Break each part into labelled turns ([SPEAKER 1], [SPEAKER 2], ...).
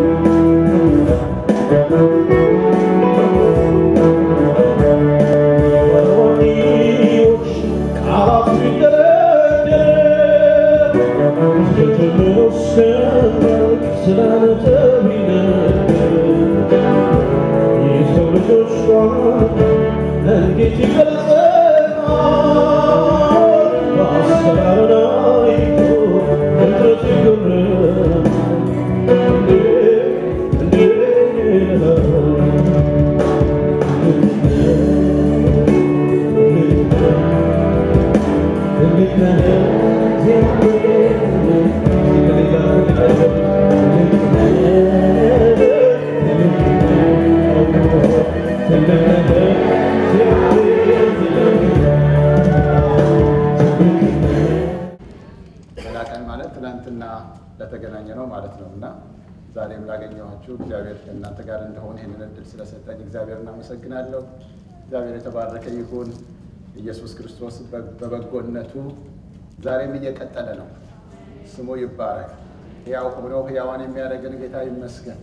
[SPEAKER 1] ሌላ ቀን ማለት ትናንትና ለተገናኘ ነው ማለት ነው እና ዛሬም ላገኘኋችሁ እግዚአብሔር ከእናንተ ጋር እንደሆነ ይህንን እድል ስለሰጠኝ እግዚአብሔር እናመሰግናለሁ። እግዚአብሔር የተባረከ ይሁን። ኢየሱስ ክርስቶስ በበጎነቱ ዛሬም እየቀጠለ ነው። ስሙ ይባረክ። ሕያው ሆኖ ሕያዋን የሚያደርገን ጌታ ይመስገን።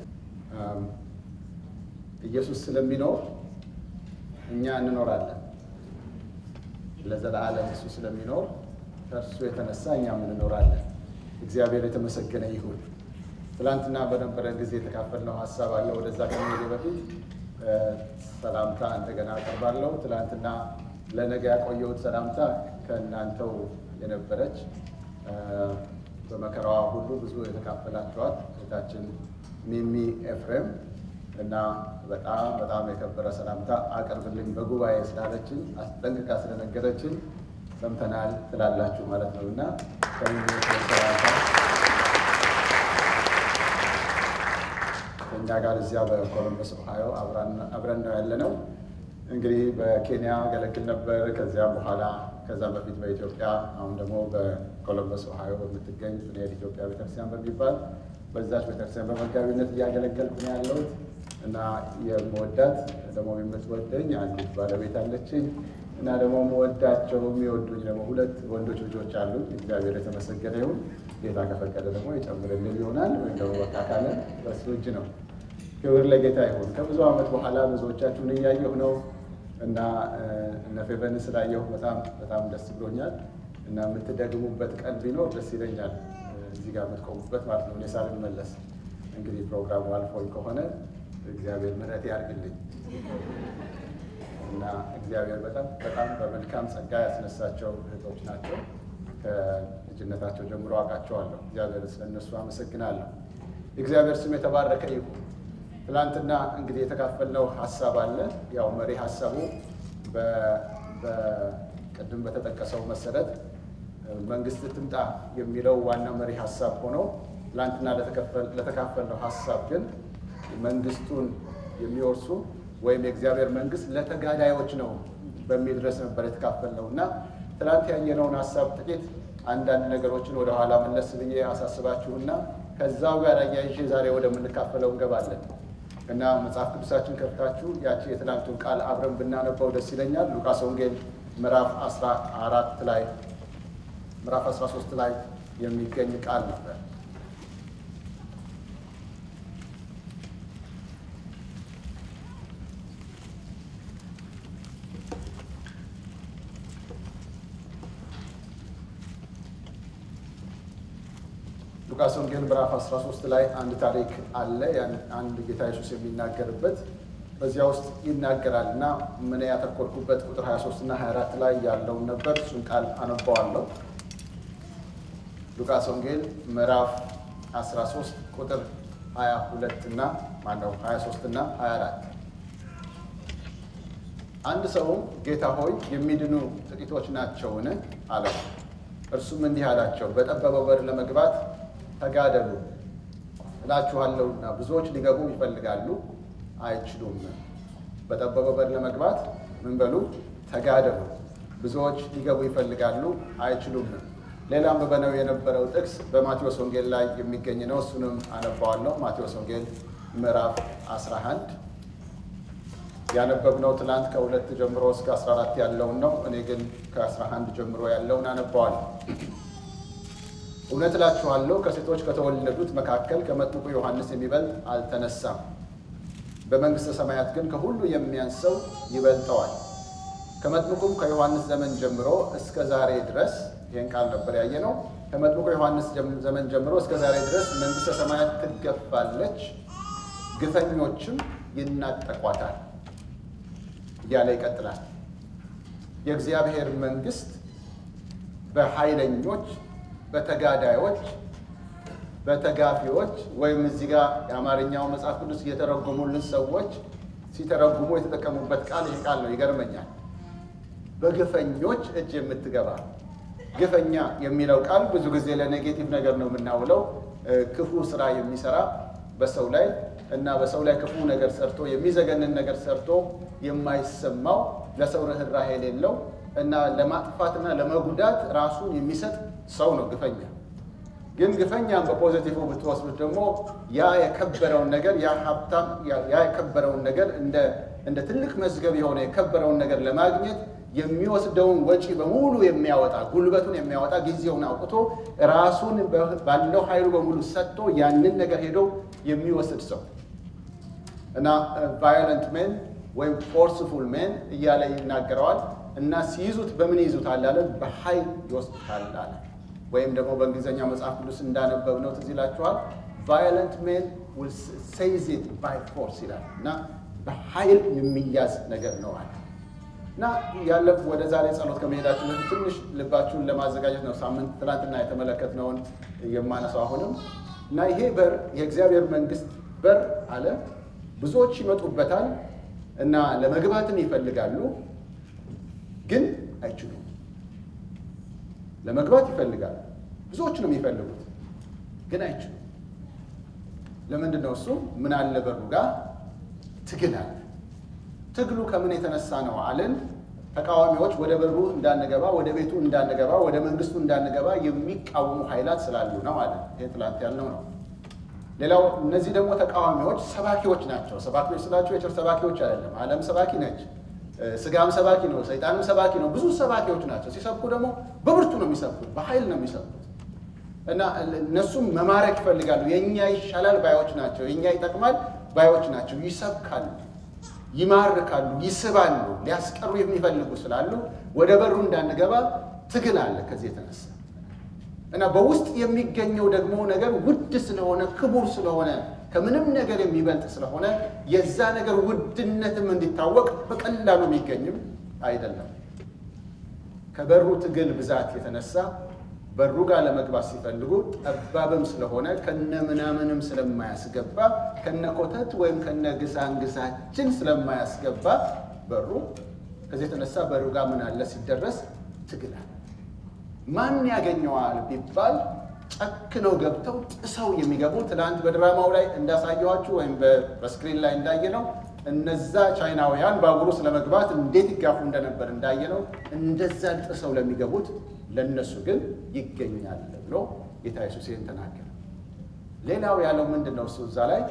[SPEAKER 1] ኢየሱስ ስለሚኖር እኛ እንኖራለን። ለዘላለም እሱ ስለሚኖር ከእርሱ የተነሳ እኛም እንኖራለን። እግዚአብሔር የተመሰገነ ይሁን። ትላንትና በነበረ ጊዜ የተካፈልነው ሀሳብ አለ። ወደዛ ከመሄዴ በፊት ሰላምታ እንደገና አቀርባለሁ። ትላንትና ለነገ ያቆየሁት ሰላምታ ከእናንተው የነበረች በመከራዋ ሁሉ ብዙ የተካፈላችኋት እህታችን ሚሚ ኤፍሬም እና በጣም በጣም የከበረ ሰላምታ አቅርብልኝ በጉባኤ ስላለችን አስጠንቅቃ ስለነገረችን ሰምተናል ትላላችሁ ማለት ነው እና ከሚሚ ሰላምታ ከእኛ ጋር እዚያ በኮሎምበስ ኦሃዮ አብረን ነው ያለ ነው። እንግዲህ በኬንያ ገለግል ነበር። ከዚያም በኋላ ከዛም በፊት በኢትዮጵያ አሁን ደግሞ በኮሎምበስ ኦሃዮ በምትገኝ ፍሬድ ኢትዮጵያ ቤተክርስቲያን በሚባል በዛች ቤተክርስቲያን በመጋቢነት እያገለገልኩ ነው ያለሁት እና የምወዳት ደግሞ የምትወደኝ አንዲት ባለቤት አለችኝ እና ደግሞ መወዳቸው የሚወዱኝ ደግሞ ሁለት ወንዶች ልጆች አሉ። እግዚአብሔር የተመሰገነ ይሁን። ጌታ ከፈቀደ ደግሞ የጨምርልን ይሆናል ወይም ደግሞ በቃ ካለ በሱ እጅ ነው። ክብር ለጌታ ይሁን። ከብዙ ዓመት በኋላ ብዙዎቻችሁን እያየሁ ነው እና እነ ፌቨን ስላየሁ በጣም በጣም ደስ ብሎኛል እና የምትደግሙበት ቀን ቢኖር ደስ ይለኛል። እዚህ ጋር የምትቆሙበት ማለት ነው። እኔ ሳልመለስ እንግዲህ ፕሮግራሙ አልፎኝ ከሆነ እግዚአብሔር ምሕረት ያድርግልኝ እና እግዚአብሔር በጣም በጣም በመልካም ጸጋ ያስነሳቸው እህቶች ናቸው። ከልጅነታቸው ጀምሮ አውቃቸዋለሁ። እግዚአብሔር ስለነሱ አመሰግናለሁ። የእግዚአብሔር ስም የተባረከ ይሁን። ትናንትና እንግዲህ የተካፈልነው ሀሳብ አለ። ያው መሪ ሀሳቡ በቅድም በተጠቀሰው መሰረት መንግስት ትምጣ የሚለው ዋና መሪ ሀሳብ ሆኖ ትናንትና ለተካፈልነው ሀሳብ ግን መንግስቱን የሚወርሱ ወይም የእግዚአብሔር መንግስት ለተጋዳዮች ነው በሚል ድረስ ነበር የተካፈልነው እና ትናንት ያየነውን ሀሳብ ጥቂት አንዳንድ ነገሮችን ወደኋላ መለስ ብዬ አሳስባችሁና ከዛው ጋር አያይዤ ዛሬ ወደምንካፈለው እንገባለን እና መጽሐፍ ቅዱሳችን ከፍታችሁ ያቺ የትናንቱን ቃል አብረን ብናነበው ደስ ይለኛል። ሉቃስ ወንጌል ምዕራፍ 14 ላይ ምዕራፍ 13 ላይ የሚገኝ ቃል ነበር። ሉቃስ ወንጌል ምዕራፍ 13 ላይ አንድ ታሪክ አለ። አንድ ጌታ ኢየሱስ የሚናገርበት በዚያ ውስጥ ይናገራል እና ምን ያተኮርኩበት ቁጥር 23 እና 24 ላይ ያለውን ነበር። እሱን ቃል አነባዋለሁ። ሉቃስ ወንጌል ምዕራፍ 13 ቁጥር 22 እና ማነው 23 እና 24 አንድ ሰውም ጌታ ሆይ የሚድኑ ጥቂቶች ናቸውን? አለው። እርሱም እንዲህ አላቸው፣ በጠበበው በር ለመግባት ተጋደሉ እላችኋለሁና ብዙዎች ሊገቡ ይፈልጋሉ አይችሉም። በጠበበው በር ለመግባት ምን በሉ ተጋደሉ። ብዙዎች ሊገቡ ይፈልጋሉ አይችሉም። ሌላም በበነው የነበረው ጥቅስ በማቴዎስ ወንጌል ላይ የሚገኝ ነው። እሱንም አነባዋለሁ። ማቴዎስ ወንጌል ምዕራፍ 11 ያነበብነው ትናንት ከሁለት ጀምሮ እስከ 14 ያለውን ነው። እኔ ግን ከ11 ጀምሮ ያለውን አነባዋለሁ። እውነት እላችኋለሁ ከሴቶች ከተወለዱት መካከል ከመጥምቁ ዮሐንስ የሚበልጥ አልተነሳም። በመንግሥተ ሰማያት ግን ከሁሉ የሚያንሰው ይበልጠዋል። ከመጥምቁም ከዮሐንስ ዘመን ጀምሮ እስከ ዛሬ ድረስ ይህን ቃል ነበር ያየ ነው። ከመጥምቁ ዮሐንስ ዘመን ጀምሮ እስከ ዛሬ ድረስ መንግሥተ ሰማያት ትገፋለች፣ ግፈኞችም ይናጠቋታል እያለ ይቀጥላል። የእግዚአብሔር መንግሥት በኃይለኞች፣ በተጋዳዮች፣ በተጋፊዎች ወይም እዚህ ጋር የአማርኛው መጽሐፍ ቅዱስ እየተረጎሙልን ሰዎች ሲተረጉሙ የተጠቀሙበት ቃል ይህ ቃል ነው። ይገርመኛል። በግፈኞች እጅ የምትገባ ግፈኛ የሚለው ቃል ብዙ ጊዜ ለኔጌቲቭ ነገር ነው የምናውለው። ክፉ ስራ የሚሰራ በሰው ላይ እና በሰው ላይ ክፉ ነገር ሰርቶ የሚዘገንን ነገር ሰርቶ የማይሰማው ለሰው ርኅራኄ የሌለው እና ለማጥፋትና ለመጉዳት ራሱን የሚሰጥ ሰው ነው ግፈኛ። ግን ግፈኛም በፖዚቲቭ ብትወስዱት ደግሞ ያ የከበረውን ነገር ያ ሀብታም ያ የከበረውን ነገር እንደ ትልቅ መዝገብ የሆነ የከበረውን ነገር ለማግኘት የሚወስደውን ወጪ በሙሉ የሚያወጣ ጉልበቱን የሚያወጣ ጊዜውን አውጥቶ ራሱን ባለው ኃይሉ በሙሉ ሰጥቶ ያንን ነገር ሄዶ የሚወስድ ሰው እና ቫዮለንት ሜን ወይም ፎርስፉል ሜን እያለ ይናገረዋል። እና ሲይዙት በምን ይዙታል አለ? በኃይል ይወስዱታል አለ። ወይም ደግሞ በእንግሊዝኛው መጽሐፍ ቅዱስ እንዳነበብነው ትዝ ይላችኋል። ቫዮለንት ሜን ዊል ሴይዝ ኢት ባይ ፎርስ ይላል እና በኃይል የሚያዝ ነገር ነው አለ። እና ያለፉ ወደ ዛሬ ጸሎት ከመሄዳችን በፊት ትንሽ ልባችሁን ለማዘጋጀት ነው። ሳምንት ትናንትና የተመለከትነውን የማነሳው አሁንም እና ይሄ በር የእግዚአብሔር መንግስት በር አለ። ብዙዎች ይመጡበታል እና ለመግባትም ይፈልጋሉ፣ ግን አይችሉም። ለመግባት ይፈልጋሉ፣ ብዙዎች ነው የሚፈልጉት፣ ግን አይችሉም። ለምንድን ነው እሱ? ምን አለ በሩ ጋር ትግል አለ። ትግሉ ከምን የተነሳ ነው አለን? ተቃዋሚዎች ወደ በሩ እንዳንገባ፣ ወደ ቤቱ እንዳንገባ፣ ወደ መንግስቱ እንዳንገባ የሚቃወሙ ኃይላት ስላሉ ነው አለ። ይሄ ትላንት ያልነው ነው። ሌላው እነዚህ ደግሞ ተቃዋሚዎች ሰባኪዎች ናቸው። ሰባኪዎች ስላቸው የቸር ሰባኪዎች አይደለም። ዓለም ሰባኪ ነች፣ ስጋም ሰባኪ ነው፣ ሰይጣንም ሰባኪ ነው። ብዙ ሰባኪዎች ናቸው። ሲሰብኩ ደግሞ በብርቱ ነው የሚሰብኩት፣ በኃይል ነው የሚሰብኩት እና እነሱም መማረክ ይፈልጋሉ። የእኛ ይሻላል ባዮች ናቸው። የእኛ ይጠቅማል ባዮች ናቸው። ይሰብካሉ ይማርካሉ፣ ይስባሉ። ሊያስቀሩ የሚፈልጉ ስላሉ ወደ በሩ እንዳንገባ ትግል አለ ከዚህ የተነሳ እና በውስጥ የሚገኘው ደግሞ ነገር ውድ ስለሆነ ክቡር ስለሆነ ከምንም ነገር የሚበልጥ ስለሆነ የዛ ነገር ውድነትም እንዲታወቅ በቀላሉ የሚገኝም አይደለም። ከበሩ ትግል ብዛት የተነሳ በሩ ጋር ለመግባት ሲፈልጉ ጠባብም ስለሆነ ከነ ምናምንም ስለማያስገባ ከነ ኮተት ወይም ከነ ግሳንግሳችን ስለማያስገባ በሩ ከዚህ የተነሳ በሩ ጋር ምን አለ ሲደረስ ትግላል። ማን ያገኘዋል ቢባል ጨክነው ገብተው ጥሰው የሚገቡ ትናንት በድራማው ላይ እንዳሳየኋችሁ ወይም በስክሪን ላይ እንዳየነው እነዛ ቻይናውያን ባቡሩ ስለመግባት እንዴት ይጋፉ እንደነበር እንዳየነው እንደዛ ጥሰው ለሚገቡት ለእነሱ ግን ይገኛል ብሎ ጌታ ኢየሱስ ይህን ተናገረ። ሌላው ያለው ምንድን ነው? እሱ እዛ ላይ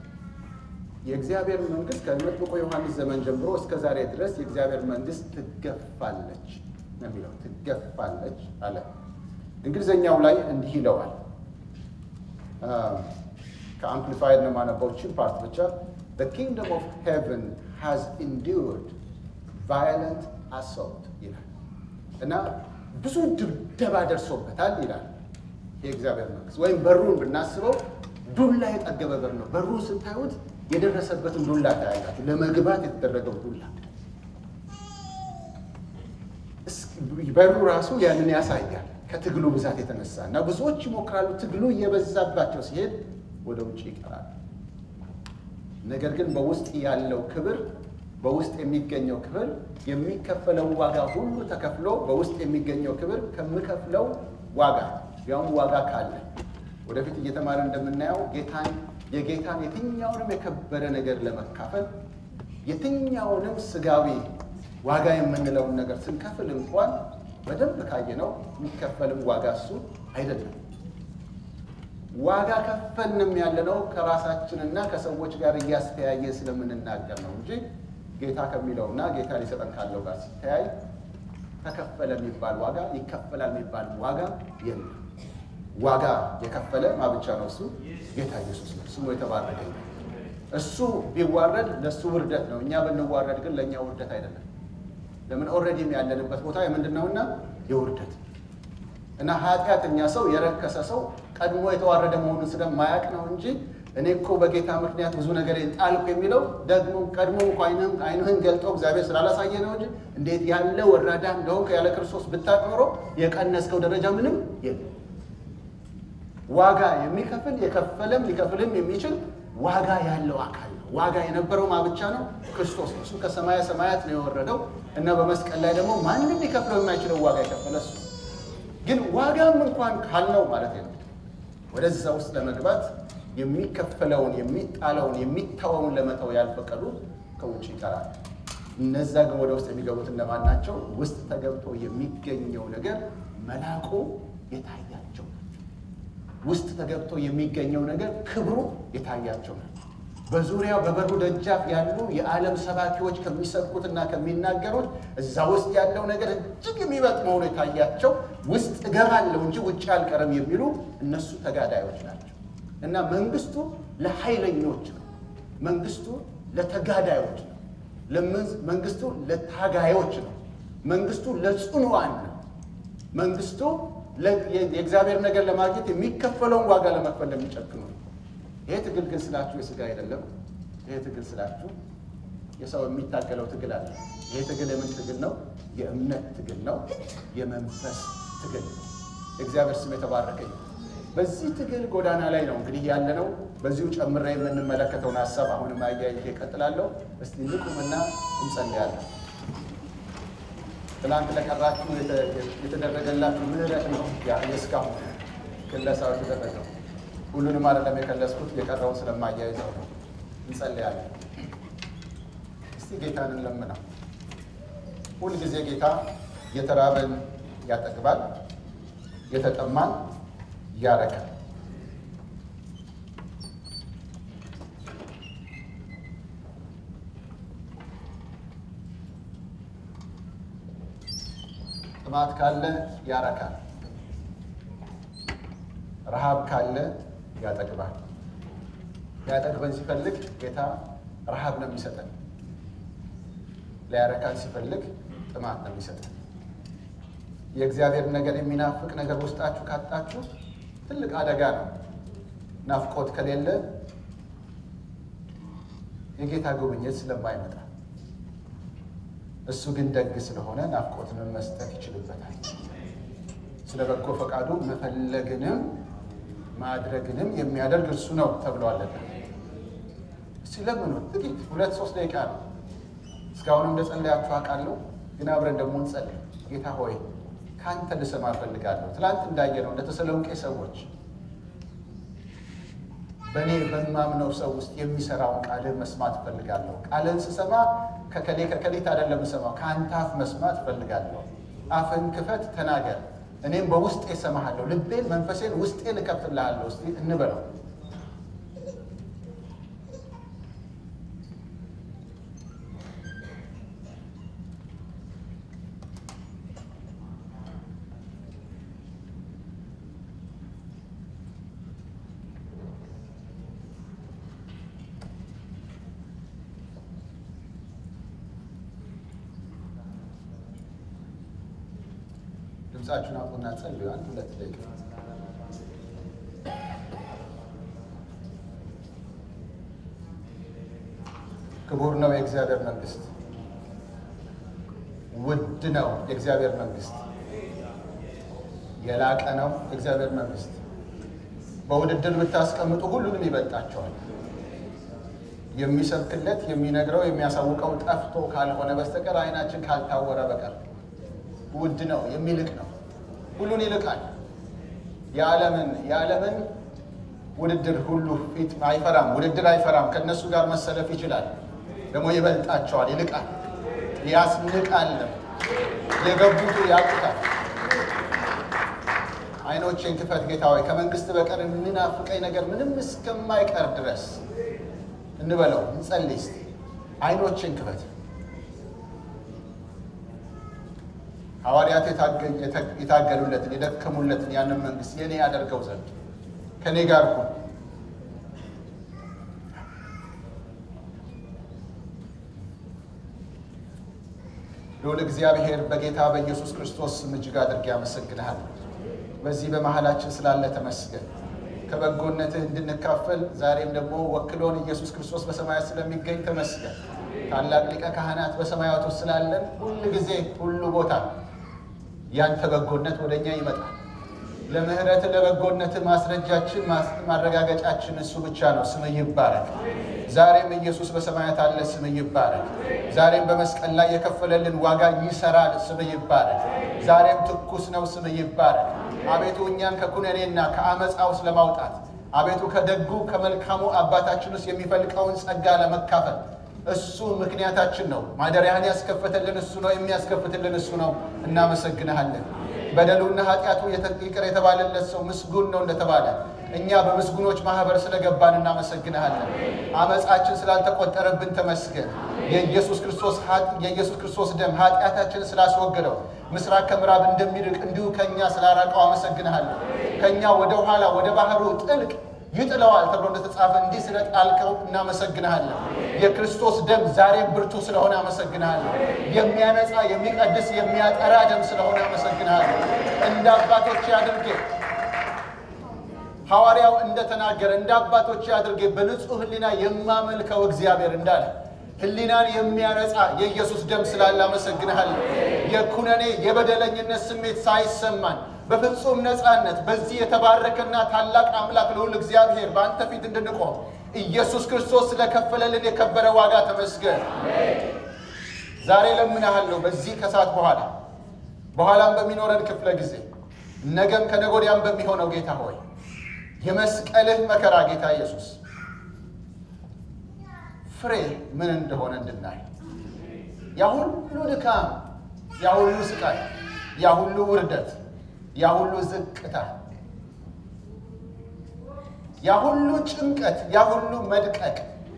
[SPEAKER 1] የእግዚአብሔር መንግስት ከመጥምቁ ዮሐንስ ዘመን ጀምሮ እስከ ዛሬ ድረስ የእግዚአብሔር መንግስት ትገፋለች ነው የሚለው። ትገፋለች አለ። እንግሊዝኛው ላይ እንዲህ ይለዋል። ከአምፕሊፋይድ ነው የማነበው ችን ፓርት ብቻ The kingdom of heaven has endured violent assault ይላል እና ብዙ ድብደባ ደርሶበታል ይላል። የእግዚአብሔር መንግስት ወይም በሩን ብናስበው ዱላ የጠገበ በር ነው። በሩን ስታዩት የደረሰበትን ዱላ ታያላችሁ። ለመግባት የተደረገው ዱላ በሩ ራሱ ያንን ያሳያል። ከትግሉ ብዛት የተነሳ እና ብዙዎች ይሞክራሉ። ትግሉ እየበዛባቸው ሲሄድ ወደ ውጭ ይቀራል። ነገር ግን በውስጥ ያለው ክብር በውስጥ የሚገኘው ክብር የሚከፈለው ዋጋ ሁሉ ተከፍሎ በውስጥ የሚገኘው ክብር ከምከፍለው ዋጋ ያውም ዋጋ ካለ ወደፊት እየተማረ እንደምናየው ጌታን የጌታን የትኛውንም የከበረ ነገር ለመካፈል የትኛውንም ስጋዊ ዋጋ የምንለውን ነገር ስንከፍል እንኳን በደንብ ካየነው የሚከፈልም ዋጋ እሱ አይደለም። ዋጋ ከፈልንም ያለነው ከራሳችንና ከሰዎች ጋር እያስተያየ ስለምንናገር ነው እንጂ ጌታ ከሚለውና ጌታ ሊሰጠን ካለው ጋር ሲተያይ ተከፈለ የሚባል ዋጋ ይከፈላል የሚባል ዋጋ የለም። ዋጋ የከፈለ ማ ብቻ ነው? እሱ ጌታ ኢየሱስ ነው። ስሙ የተባረከ ይሁን። እሱ ቢዋረድ ለእሱ ውርደት ነው። እኛ ብንዋረድ ግን ለእኛ ውርደት አይደለም። ለምን ኦልሬዲም ያለንበት ቦታ የምንድን ነውና የውርደት እና ኃጢአተኛ ሰው የረከሰ ሰው ቀድሞ የተዋረደ መሆኑን ስለማያውቅ ነው እንጂ እኔ እኮ በጌታ ምክንያት ብዙ ነገር ጣልኩ የሚለው ደግሞ ቀድሞ እኮ ዓይንህን ገልጦ እግዚአብሔር ስላላሳየ ነው እንጂ እንዴት ያለ ወራዳ እንደሆንክ ያለ ክርስቶስ ብታውቅ ኖሮ የቀነስከው ደረጃ ምንም የለም። ዋጋ የሚከፍል የከፈለም ሊከፍልም የሚችል ዋጋ ያለው አካል ነው። ዋጋ የነበረው ማ ብቻ ነው? ክርስቶስ ነው። እሱ ከሰማየ ሰማያት ነው የወረደው እና በመስቀል ላይ ደግሞ ማንም ሊከፍለው የማይችለው ዋጋ የከፈለ እሱ ነው። ግን ዋጋም እንኳን ካልነው ማለት ነው ወደዛ ውስጥ ለመግባት የሚከፈለውን የሚጣለውን የሚታወውን ለመተው ያልፈቀዱ ከውጭ ይቀራል። እነዛ ግን ወደ ውስጥ የሚገቡት እነማን ናቸው? ውስጥ ተገብቶ የሚገኘው ነገር መላቁ የታያቸው ውስጥ ተገብቶ የሚገኘው ነገር ክብሩ የታያቸው ነው። በዙሪያው በበሩ ደጃፍ ያሉ የዓለም ሰባኪዎች ከሚሰብኩትና ከሚናገሩት እዛ ውስጥ ያለው ነገር እጅግ የሚበልጥ መሆኑ የታያቸው ውስጥ እገባለሁ እንጂ ውጭ አልቀርም የሚሉ እነሱ ተጋዳዮች ናቸው። እና መንግስቱ ለኃይለኞች ነው። መንግስቱ ለተጋዳዮች ነው። መንግስቱ ለታጋዮች ነው። መንግስቱ ለጽኑዋን ነው። መንግስቱ የእግዚአብሔር ነገር ለማግኘት የሚከፈለውን ዋጋ ለመክፈል ለሚጨክኑ ነው። ይሄ ትግል ግን ስላችሁ የስጋ አይደለም። ይሄ ትግል ስላችሁ የሰው የሚታገለው ትግል አለ። ይሄ ትግል የምን ትግል ነው? የእምነት ትግል ነው። የመንፈስ ትግል ነው። የእግዚአብሔር ስም የተባረከ ነው። በዚህ ትግል ጎዳና ላይ ነው እንግዲህ ያለ ነው። በዚሁ ጨምሬ የምንመለከተውን ሀሳብ አሁንም አያይዤ እቀጥላለሁ። እስቲ ንቁምና እንጸልያለን። ትናንት ለቀራችሁ የተደረገላችሁ ምህረት ነው የእስካሁን ክለሳው የተደረገው። ሁሉንም አይደለም የከለስኩት፣ የቀረውን ስለማያይዘው ነው። እንጸልያለን። እስቲ ጌታን እንለምነው። ሁልጊዜ ጌታ የተራበን ያጠግባል፣ የተጠማን ያረካል። ጥማት ካለ ያረካል። ረሃብ ካለ ያጠግባል። ሊያጠግበን ሲፈልግ ጌታ ረሃብ ነው የሚሰጠን። ሊያረካን ሲፈልግ ጥማት ነው የሚሰጠን። የእግዚአብሔር ነገር የሚናፍቅ ነገር ውስጣችሁ ካጣችሁ ትልቅ አደጋ ነው። ናፍቆት ከሌለ የጌታ ጉብኝት ስለማይመጣ፣ እሱ ግን ደግ ስለሆነ ናፍቆትንም መስጠት ይችልበታል። ስለ በጎ ፈቃዱ መፈለግንም ማድረግንም የሚያደርግ እርሱ ነው ተብሏልና፣ እስቲ ለምኑት። ጥቂት ሁለት ሶስት ደቂቃ ነው። እስካሁንም እንደጸለያችሁ አውቃለሁ፣ ግን አብረን ደግሞ እንጸልይ። ጌታ ሆይ ከአንተ ልሰማ እፈልጋለሁ። ትላንት እንዳየነው እንደ ተሰሎንቄ ሰዎች በእኔ በማምነው ሰው ውስጥ የሚሰራውን ቃልህን መስማት እፈልጋለሁ። ቃልህን ስሰማ ከከሌ ከከሌት አይደለም የምሰማው፣ ከአንተ አፍ መስማት እፈልጋለሁ። አፍን ክፈት፣ ተናገር፣ እኔም በውስጤ እሰማሃለሁ። ልቤን መንፈሴን ውስጤን እከፍትልሃለሁ። እስቲ እንበለው። ድምፃችሁን አቁና ጸልዩ። አንድ ሁለት ደቂቃ ክቡር ነው የእግዚአብሔር መንግስት፣ ውድ ነው የእግዚአብሔር መንግስት፣ የላቀ ነው የእግዚአብሔር መንግስት። በውድድር ብታስቀምጡ ሁሉንም ይበልጣቸዋል። የሚሰብክለት የሚነግረው የሚያሳውቀው ጠፍቶ ካልሆነ በስተቀር ዓይናችን ካልታወረ በቀር ውድ ነው፣ የሚልቅ ነው፣ ሁሉን ይልቃል። የዓለምን የዓለምን ውድድር ሁሉ ፊት አይፈራም፣ ውድድር አይፈራም። ከእነሱ ጋር መሰለፍ ይችላል፣ ደግሞ ይበልጣቸዋል፣ ይልቃል፣ ያስንቃልም። የገቡት ያውቁታል። ዓይኖቼን ክፈት ጌታ ሆይ ከመንግስት በቀር የሚናፍቀኝ ነገር ምንም እስከማይቀር ድረስ እንበለው፣ እንጸልይ እስቲ። ዓይኖቼን ክፈት ሐዋርያት የታገሉለትን የደከሙለትን ያንን መንግስት የኔ ያደርገው ዘንድ ከእኔ ጋር ሁን። ልዑል እግዚአብሔር በጌታ በኢየሱስ ክርስቶስ ስም እጅግ አድርጌ አመሰግንሃለሁ። በዚህ በመሃላችን ስላለ ተመስገን። ከበጎነትህ እንድንካፈል ዛሬም ደግሞ ወክሎን ኢየሱስ ክርስቶስ በሰማያት ስለሚገኝ ተመስገን። ታላቅ ሊቀ ካህናት በሰማያት ውስጥ ስላለን ሁል ጊዜ ሁሉ ቦታ ያንተ በጎነት ወደ እኛ ይመጣል። ለምህረት ለበጎነት ማስረጃችን ማረጋገጫችን እሱ ብቻ ነው። ስም ይባረክ። ዛሬም ኢየሱስ በሰማያት አለ። ስም ይባረክ። ዛሬም በመስቀል ላይ የከፈለልን ዋጋ ይሰራል። ስም ይባረክ። ዛሬም ትኩስ ነው። ስም ይባረክ። አቤቱ እኛን ከኩነኔና ከአመፃ ውስጥ ለማውጣት አቤቱ ከደጉ ከመልካሙ አባታችን ውስጥ የሚፈልቀውን ጸጋ ለመካፈል እሱ ምክንያታችን ነው። ማደሪያህን ያስከፈተልን እሱ ነው። የሚያስከፍትልን እሱ ነው። እናመሰግንሃለን። በደሉና ኃጢአቱ ይቅር የተባለለት ሰው ምስጉን ነው እንደተባለ እኛ በምስጉኖች ማህበር ስለገባን እናመሰግንሃለን። አመፃችን ስላልተቆጠረብን ተመስገን። የኢየሱስ ክርስቶስ የኢየሱስ ክርስቶስ ደም ኃጢአታችንን ስላስወገደው ምስራቅ ከምዕራብ እንደሚርቅ እንዲሁ ከእኛ ስላራቀው አመሰግንሃለን። ከእኛ ወደ ኋላ ወደ ባህሩ ጥልቅ ይጥለዋል ተብሎ እንደተጻፈ እንዲህ ስለ ጣልከው እናመሰግንሃለን። የክርስቶስ ደም ዛሬም ብርቱ ስለሆነ አመሰግንሃለን። የሚያነጻ የሚቀድስ የሚያጠራ ደም ስለሆነ አመሰግንሃለን። እንደ አባቶች አድርጌ ሐዋርያው እንደተናገረ እንደ አባቶች አድርጌ በንጹሕ ሕሊና የማመልከው እግዚአብሔር እንዳለ ሕሊናን የሚያነጻ የኢየሱስ ደም ስላለ አመሰግንሃለን። የኩነኔ የበደለኝነት ስሜት ሳይሰማን በፍጹም ነፃነት በዚህ የተባረከና ታላቅ አምላክ ልዑል እግዚአብሔር በአንተ ፊት እንድንቆም ኢየሱስ ክርስቶስ ስለከፈለልን የከበረ ዋጋ ተመስገን። ዛሬ ለምንሃለሁ በዚህ ከሰዓት በኋላ በኋላም በሚኖረን ክፍለ ጊዜ ነገም ከነጎዲያም በሚሆነው ጌታ ሆይ የመስቀልህ መከራ ጌታ ኢየሱስ ፍሬ ምን እንደሆነ እንድናይ ያ ሁሉ ድካም፣ ያ ሁሉ ስቃይ፣ ያ ሁሉ ውርደት ያ ሁሉ ዝቅታ፣ ያ ሁሉ ጭንቀት፣ ያ ሁሉ መድቀቅ፣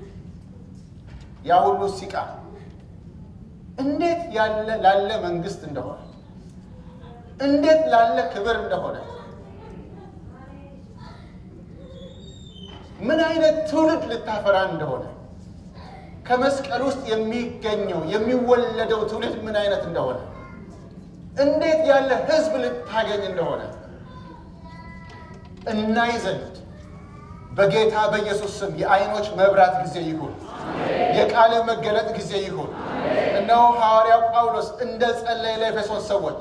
[SPEAKER 1] ያ ሁሉ ሲቃ እንዴት ያለ ላለ መንግስት እንደሆነ እንዴት ላለ ክብር እንደሆነ ምን አይነት ትውልድ ልታፈራ እንደሆነ ከመስቀል ውስጥ የሚገኘው የሚወለደው ትውልድ ምን አይነት እንደሆነ እንዴት ያለ ሕዝብ ልታገኝ እንደሆነ እናይ ዘንድ በጌታ በኢየሱስ ስም የዓይኖች መብራት ጊዜ ይሁን፣ የቃል መገለጥ ጊዜ ይሁን። እነሆ ሐዋርያው ጳውሎስ እንደ ጸለየ ለኤፌሶን ሰዎች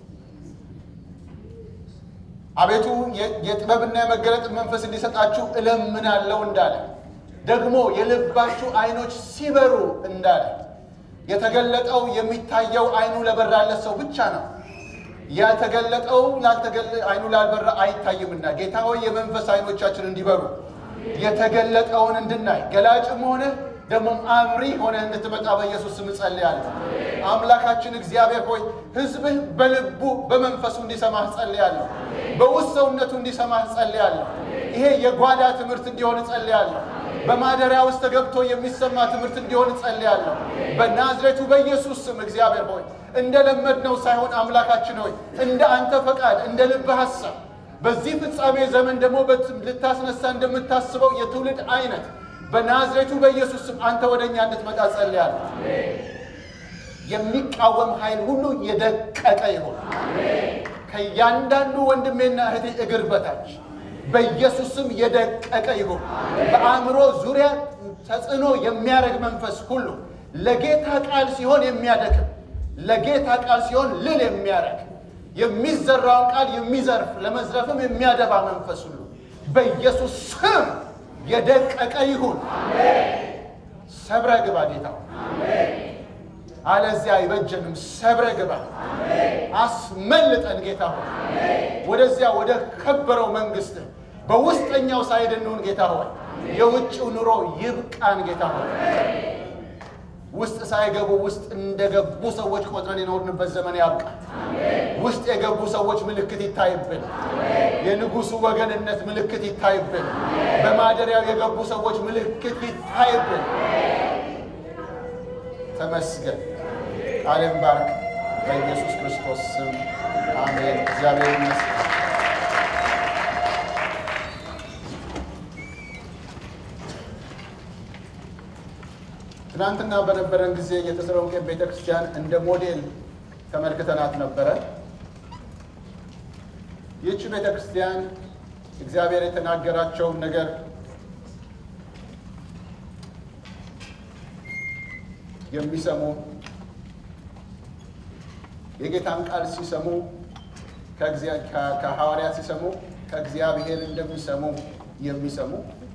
[SPEAKER 1] አቤቱ የጥበብና የመገለጥ መንፈስ እንዲሰጣችሁ እለምናለሁ እንዳለ ደግሞ የልባችሁ ዓይኖች ሲበሩ እንዳለ የተገለጠው የሚታየው ዓይኑ ለበራለት ሰው ብቻ ነው። ያልተገለጠው ዓይኑ ላልበራ አይታይምና ጌታ ሆይ የመንፈስ ዓይኖቻችን እንዲበሩ የተገለጠውን እንድናይ ገላጭም ሆነ ደግሞም አብሪ ሆነ እንድትመጣ በኢየሱስ ስም ጸልያለሁ። አምላካችን እግዚአብሔር ሆይ ሕዝብህ በልቡ በመንፈሱ እንዲሰማህ ጸልያለሁ። በውስጥ ሰውነቱ እንዲሰማህ ጸልያለሁ። ይሄ የጓዳ ትምህርት እንዲሆን ጸልያለሁ። በማደሪያ ውስጥ ተገብቶ የሚሰማ ትምህርት እንዲሆን ጸልያለሁ። በናዝሬቱ በኢየሱስ ስም እግዚአብሔር ሆይ እንደለመድነው ሳይሆን አምላካችን ሆይ እንደ አንተ ፈቃድ እንደ ልብህ ሐሳብ በዚህ ፍጻሜ ዘመን ደግሞ ልታስነሳ እንደምታስበው የትውልድ አይነት በናዝሬቱ በኢየሱስ ስም አንተ ወደ እኛ እንድትመጣ ጸልያለሁ። የሚቃወም ኃይል ሁሉ የደቀቀ ይሆን ከእያንዳንዱ ወንድሜና እህቴ እግር በታች በኢየሱስ ስም የደቀቀ ይሁን። በአእምሮ ዙሪያ ተጽዕኖ የሚያደርግ መንፈስ ሁሉ ለጌታ ቃል ሲሆን የሚያደክም ለጌታ ቃል ሲሆን ልል የሚያደርግ የሚዘራውን ቃል የሚዘርፍ ለመዝረፍም የሚያደባ መንፈስ ሁሉ በኢየሱስ ስም የደቀቀ ይሁን። ሰብረ ግባ ጌታ፣ አለዚያ አይበጀንም። ሰብረ ግባ፣ አስመልጠን ጌታ ሆይ ወደዚያ ወደ ከበረው መንግስት በውስጠኛው ሳይድ እንሁን ጌታ ሆይ። የውጭው ኑሮ ይብቃን ጌታ ሆይ። ውስጥ ሳይገቡ ውስጥ እንደገቡ ሰዎች ቆጥረን የኖርንበት ዘመን ያብቃል። ውስጥ የገቡ ሰዎች ምልክት ይታይብን። የንጉሱ ወገንነት ምልክት ይታይብን። በማደሪያው የገቡ ሰዎች ምልክት ይታይብን። ተመስገን። ቃልን ባርክ። በኢየሱስ ክርስቶስ ስም አሜን። እግዚአብሔር ይመስገን። ትናንትና በነበረን ጊዜ የተሰሎንቄ ቤተ ክርስቲያን እንደ ሞዴል ተመልክተናት ነበረ። ይህች ቤተ ክርስቲያን እግዚአብሔር የተናገራቸውን ነገር የሚሰሙ የጌታን ቃል ሲሰሙ ከሐዋርያት ሲሰሙ ከእግዚአብሔር እንደሚሰሙ የሚሰሙ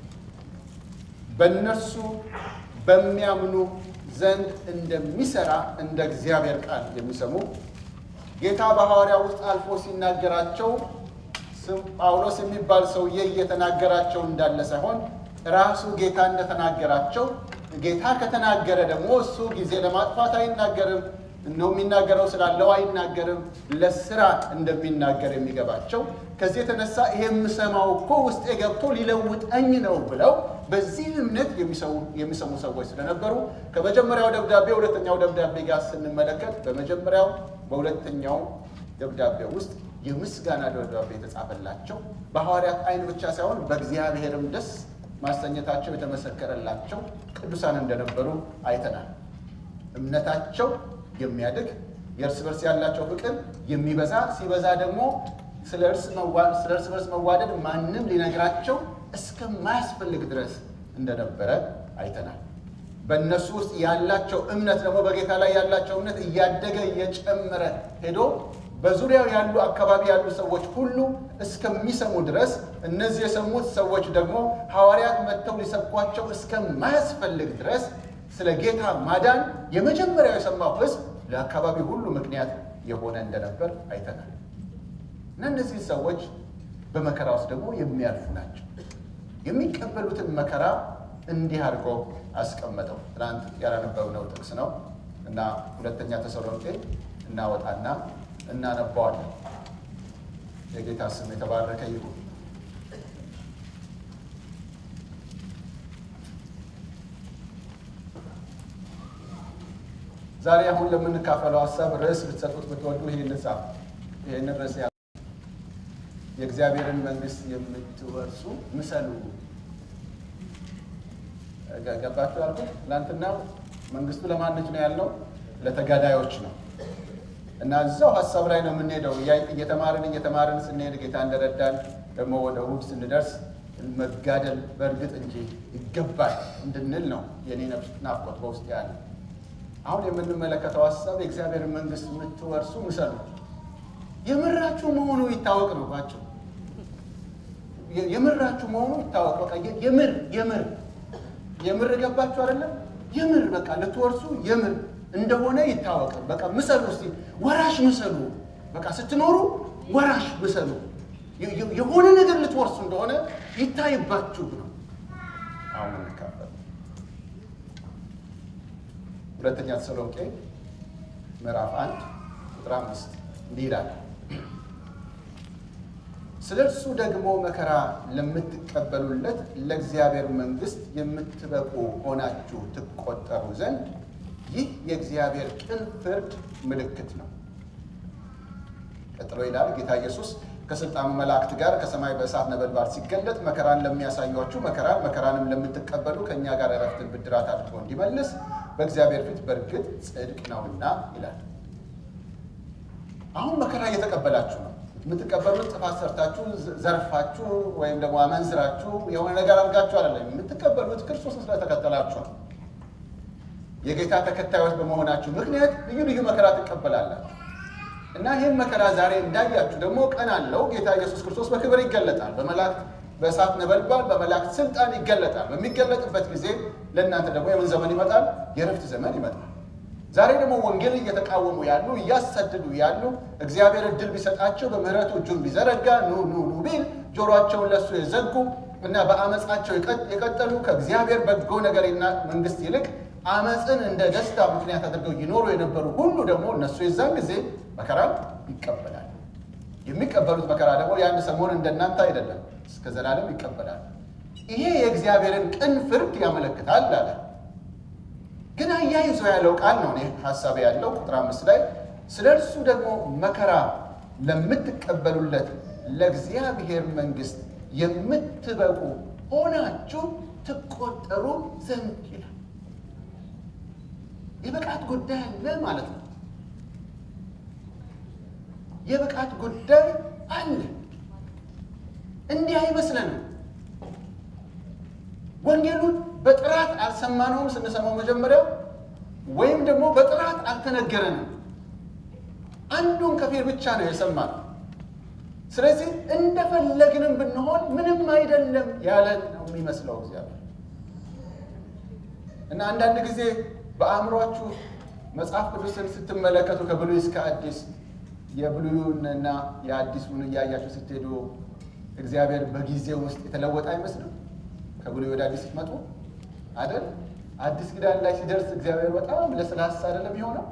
[SPEAKER 1] በእነርሱ በሚያምኑ ዘንድ እንደሚሰራ እንደ እግዚአብሔር ቃል የሚሰሙ ጌታ በሐዋርያ ውስጥ አልፎ ሲናገራቸው ጳውሎስ የሚባል ሰውዬ እየተናገራቸው እንዳለ ሳይሆን ራሱ ጌታ እንደተናገራቸው ጌታ ከተናገረ ደግሞ እሱ ጊዜ ለማጥፋት አይናገርም። እነሆ የሚናገረው ስላለው አይናገርም። ለስራ እንደሚናገር የሚገባቸው ከዚህ የተነሳ ይሄ የምሰማው እኮ ውስጤ ገብቶ ሊለውጠኝ ነው ብለው በዚህ እምነት የሚሰሙ ሰዎች ስለነበሩ ከመጀመሪያው ደብዳቤ ሁለተኛው ደብዳቤ ጋር ስንመለከት በመጀመሪያው በሁለተኛው ደብዳቤ ውስጥ የምስጋና ደብዳቤ የተጻፈላቸው በሐዋርያት ዓይን ብቻ ሳይሆን በእግዚአብሔርም ደስ ማሰኘታቸው የተመሰከረላቸው ቅዱሳን እንደነበሩ አይተናል። እምነታቸው የሚያድግ የእርስ በርስ ያላቸው ፍቅር የሚበዛ ሲበዛ ደግሞ ስለ እርስ በርስ መዋደድ ማንም ሊነግራቸው እስከማያስፈልግ ድረስ እንደነበረ አይተናል። በእነሱ ውስጥ ያላቸው እምነት ደግሞ በጌታ ላይ ያላቸው እምነት እያደገ እየጨመረ ሄዶ በዙሪያው ያሉ አካባቢ ያሉ ሰዎች ሁሉ እስከሚሰሙ ድረስ እነዚህ የሰሙት ሰዎች ደግሞ ሐዋርያት መጥተው ሊሰብኳቸው እስከማያስፈልግ ድረስ ስለ ጌታ ማዳን የመጀመሪያው የሰማው ሕዝብ ለአካባቢ ሁሉ ምክንያት የሆነ እንደነበር አይተናል። እና እነዚህ ሰዎች በመከራ ውስጥ ደግሞ የሚያልፉ ናቸው። የሚቀበሉትን መከራ እንዲህ አድርጎ አስቀመጠው። ትናንት ያላነበብነው ጥቅስ ነው እና ሁለተኛ ተሰሎንቄ እናወጣና እናነባዋለን። የጌታ ስም የተባረከ ይሁን። ዛሬ አሁን ለምንካፈለው ሀሳብ ርዕስ ብትሰጡት ብትወዱ ይህን ጻፍ። ይህንን ርዕስ ያ የእግዚአብሔርን መንግሥት የምትወርሱ ምሰሉ። ገባችሁ ያልኩት ትናንትና መንግስቱ ለማነች ነው ያልነው? ለተጋዳዮች ነው። እና እዛው ሀሳብ ላይ ነው የምንሄደው። እየተማርን እየተማርን ስንሄድ ጌታ እንደረዳን ደግሞ ወደ እሑድ ስንደርስ መጋደል በእርግጥ እንጂ ይገባል እንድንል ነው የኔ ነፍስ ናፍቆት በውስጥ ያለ። አሁን የምንመለከተው ሀሳብ የእግዚአብሔርን መንግስት የምትወርሱ ምሰሉ። የምራችሁ መሆኑ ይታወቅ ነው ባቸው የምራችሁ መሆኑ ይታወቅ። በቃ የምር የምር የምር ገባችሁ አይደለም? የምር በቃ ልትወርሱ የምር እንደሆነ ይታወቅ። በቃ ምሰሉ እስቲ ወራሽ ምሰሉ። በቃ ስትኖሩ ወራሽ ምሰሉ። የሆነ ነገር ልትወርሱ እንደሆነ ይታይባችሁ ነው። አሁን እንካፈል። ሁለተኛ ተሰሎንቄ ምዕራፍ አንድ ቁጥር አምስት እንዲህ ይላል ስለ እርሱ ደግሞ መከራ ለምትቀበሉለት ለእግዚአብሔር መንግሥት የምትበቁ ሆናችሁ ትቆጠሩ ዘንድ ይህ የእግዚአብሔር ቅን ፍርድ ምልክት ነው። ቀጥሎ ይላል ጌታ ኢየሱስ ከሥልጣኑ መላእክት ጋር ከሰማይ በእሳት ነበልባል ሲገለጥ መከራን ለሚያሳዩአችሁ መከራን መከራንም ለምትቀበሉ ከእኛ ጋር እረፍትን ብድራት አድርጎ እንዲመልስ በእግዚአብሔር ፊት በእርግጥ ጽድቅ ነውና ይላል። አሁን መከራ እየተቀበላችሁ ነው። የምትቀበሉት ጥፋት ሰርታችሁ ዘርፋችሁ ወይም ደግሞ አመንዝራችሁ የሆነ ነገር አድርጋችሁ አይደለም። የምትቀበሉት ክርስቶስን ስለተከተላችሁ ነው። የጌታ ተከታዮች በመሆናችሁ ምክንያት ልዩ ልዩ መከራ ትቀበላላችሁ እና ይህን መከራ ዛሬ እንዳያችሁ ደግሞ ቀን አለው። ጌታ ኢየሱስ ክርስቶስ በክብር ይገለጣል። በመላእክት በእሳት ነበልባል በመላእክት ስልጣን ይገለጣል። በሚገለጥበት ጊዜ ለእናንተ ደግሞ የምን ዘመን ይመጣል? የእረፍት ዘመን ይመጣል። ዛሬ ደግሞ ወንጌል እየተቃወሙ ያሉ እያሳደዱ ያሉ እግዚአብሔር እድል ቢሰጣቸው በምሕረቱ እጁን ቢዘረጋ ኑ ኑ ኑ ቢል ጆሮአቸውን ለእሱ የዘጉ እና በአመፃቸው የቀጠሉ ከእግዚአብሔር በጎ ነገርና መንግስት ይልቅ አመፅን እንደ ደስታ ምክንያት አድርገው ይኖሩ የነበሩ ሁሉ ደግሞ እነሱ የዛን ጊዜ መከራን ይቀበላል። የሚቀበሉት መከራ ደግሞ የአንድ ሰሞን እንደናንተ አይደለም፣ እስከ ዘላለም ይቀበላል። ይሄ የእግዚአብሔርን ቅን ፍርድ ያመለክታል አለ። ግን አያይዞ ያለው ቃል ነው እኔ ሀሳብ ያለው ቁጥር አምስት ላይ ስለ እርሱ ደግሞ መከራ ለምትቀበሉለት ለእግዚአብሔር መንግሥት የምትበቁ ሆናችሁ ትቆጠሩ ዘንድ ይላል። የብቃት ጉዳይ አለ ማለት ነው። የብቃት ጉዳይ አለ። እንዲህ አይመስለንም። ወንጌሉን በጥራት አልሰማነውም ስንሰማው መጀመሪያ ወይም ደግሞ በጥራት አልተነገረንም። አንዱን ከፊል ብቻ ነው የሰማነው። ስለዚህ እንደፈለግንም ብንሆን ምንም አይደለም ያለን ነው የሚመስለው እግዚአብሔር እና አንዳንድ ጊዜ በአእምሯችሁ መጽሐፍ ቅዱስን ስትመለከቱ ከብሉይ እስከ አዲስ የብሉዩንና የአዲሱን እያያችሁ ስትሄዱ እግዚአብሔር በጊዜው ውስጥ የተለወጠ አይመስልም? ከብሉይ ወደ አዲስ ስትመጡ አይደል? አዲስ ኪዳን ላይ ሲደርስ እግዚአብሔር በጣም ለስላሳ አይደለም የሆነው።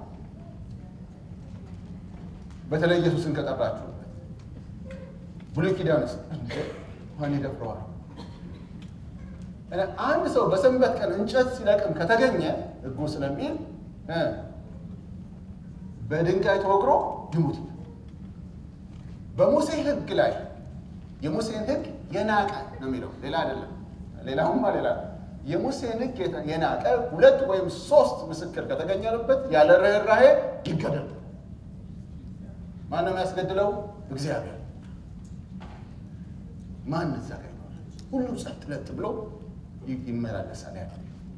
[SPEAKER 1] በተለይ ኢየሱስን ከጠራችሁበት ብሉይ ኪዳን ውስጥ ማን ይደፍረዋል? አንድ ሰው በሰንበት ቀን እንጨት ሲለቅም ከተገኘ ሕጉ ስለሚል በድንጋይ ተወግሮ ይሙት። በሙሴ ሕግ ላይ የሙሴን ሕግ የናቀ ነው የሚለው ሌላ አይደለም። ሌላውማ ሌላ የሙሴን ሕግ የናቀ ሁለት ወይም ሶስት ምስክር ከተገኘበት ያለ ርኅራኄ ይገደል። ማን ነው የሚያስገድለው? እግዚአብሔር። ማን እዛ ጋ ይኖራል? ሁሉም ጸጥ ለጥ ብሎ ይመላለሳል። ያ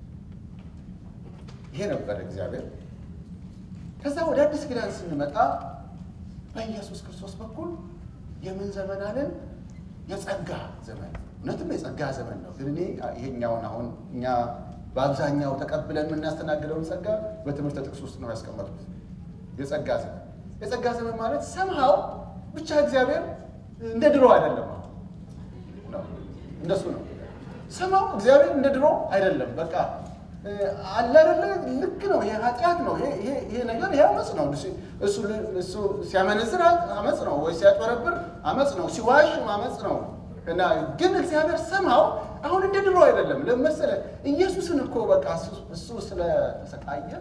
[SPEAKER 1] ይሄ ነበር እግዚአብሔር። ከዛ ወደ አዲስ ኪዳን ስንመጣ በኢየሱስ ክርስቶስ በኩል የምን ዘመን አለን? የጸጋ ዘመን። እውነትም የጸጋ ዘመን ነው። ግን እኔ ይሄኛውን አሁን እኛ በአብዛኛው ተቀብለን የምናስተናግደውን ጸጋ በትምህርት ጥቅስ ውስጥ ነው ያስቀመጡት። የጸጋ ዘመን የጸጋ ዘመን ማለት ሰምሃው ብቻ እግዚአብሔር እንደ ድሮ አይደለም። እንደሱ ነው ሰማው እግዚአብሔር እንደ ድሮ አይደለም። በቃ አለ አይደለ? ልክ ነው። ይሄ ኃጢአት ነው። ይሄ ነገር ይሄ አመፅ ነው። እሱ ሲያመነዝር አመፅ ነው፣ ወይ ሲያጭበረብር አመፅ ነው፣ ሲዋሽ አመፅ ነው። እና ግን እግዚአብሔር ሰማው አሁን እንደ ድሮ አይደለም። ለመሰለ ኢየሱስን እኮ በቃ እሱ ስለተሰቃየ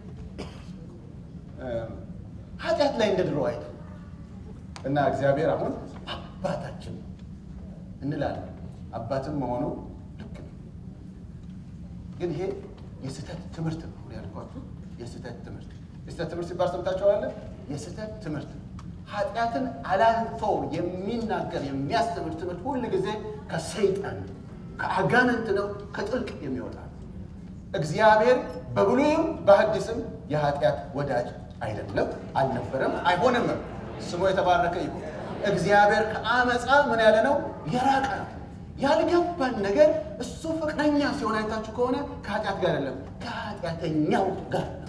[SPEAKER 1] ኃጢአት ላይ እንደ ድሮ አይደለም። እና እግዚአብሔር አሁን አባታችን እንላለን። አባትም መሆኑ ልክ ነው። ግን ይሄ የስህተት ትምህርት ነው ያልኳችሁ። የስህተት ትምህርት የስህተት ትምህርት ሲባል ሰምታችኋል። የስህተት ትምህርት ኃጢአትን አላልፎ የሚናገር የሚያስተምር ትምህርት ሁል ጊዜ ከሰይጣን ከአጋንንት ነው፣ ከጥልቅ የሚወጣ እግዚአብሔር በብሉይም በሐዲስም የኃጢአት ወዳጅ አይደለም፣ አልነበረም፣ አይሆንምም። ስሙ የተባረከ ይሁን። እግዚአብሔር ከአመፃ ምን ያለ ነው? የራቀ ነው። ያልገባን ነገር እሱ ፍቅረኛ ሲሆን አይታችሁ ከሆነ ከኃጢአት ጋር አይደለም ከኃጢአተኛው ጋር ነው።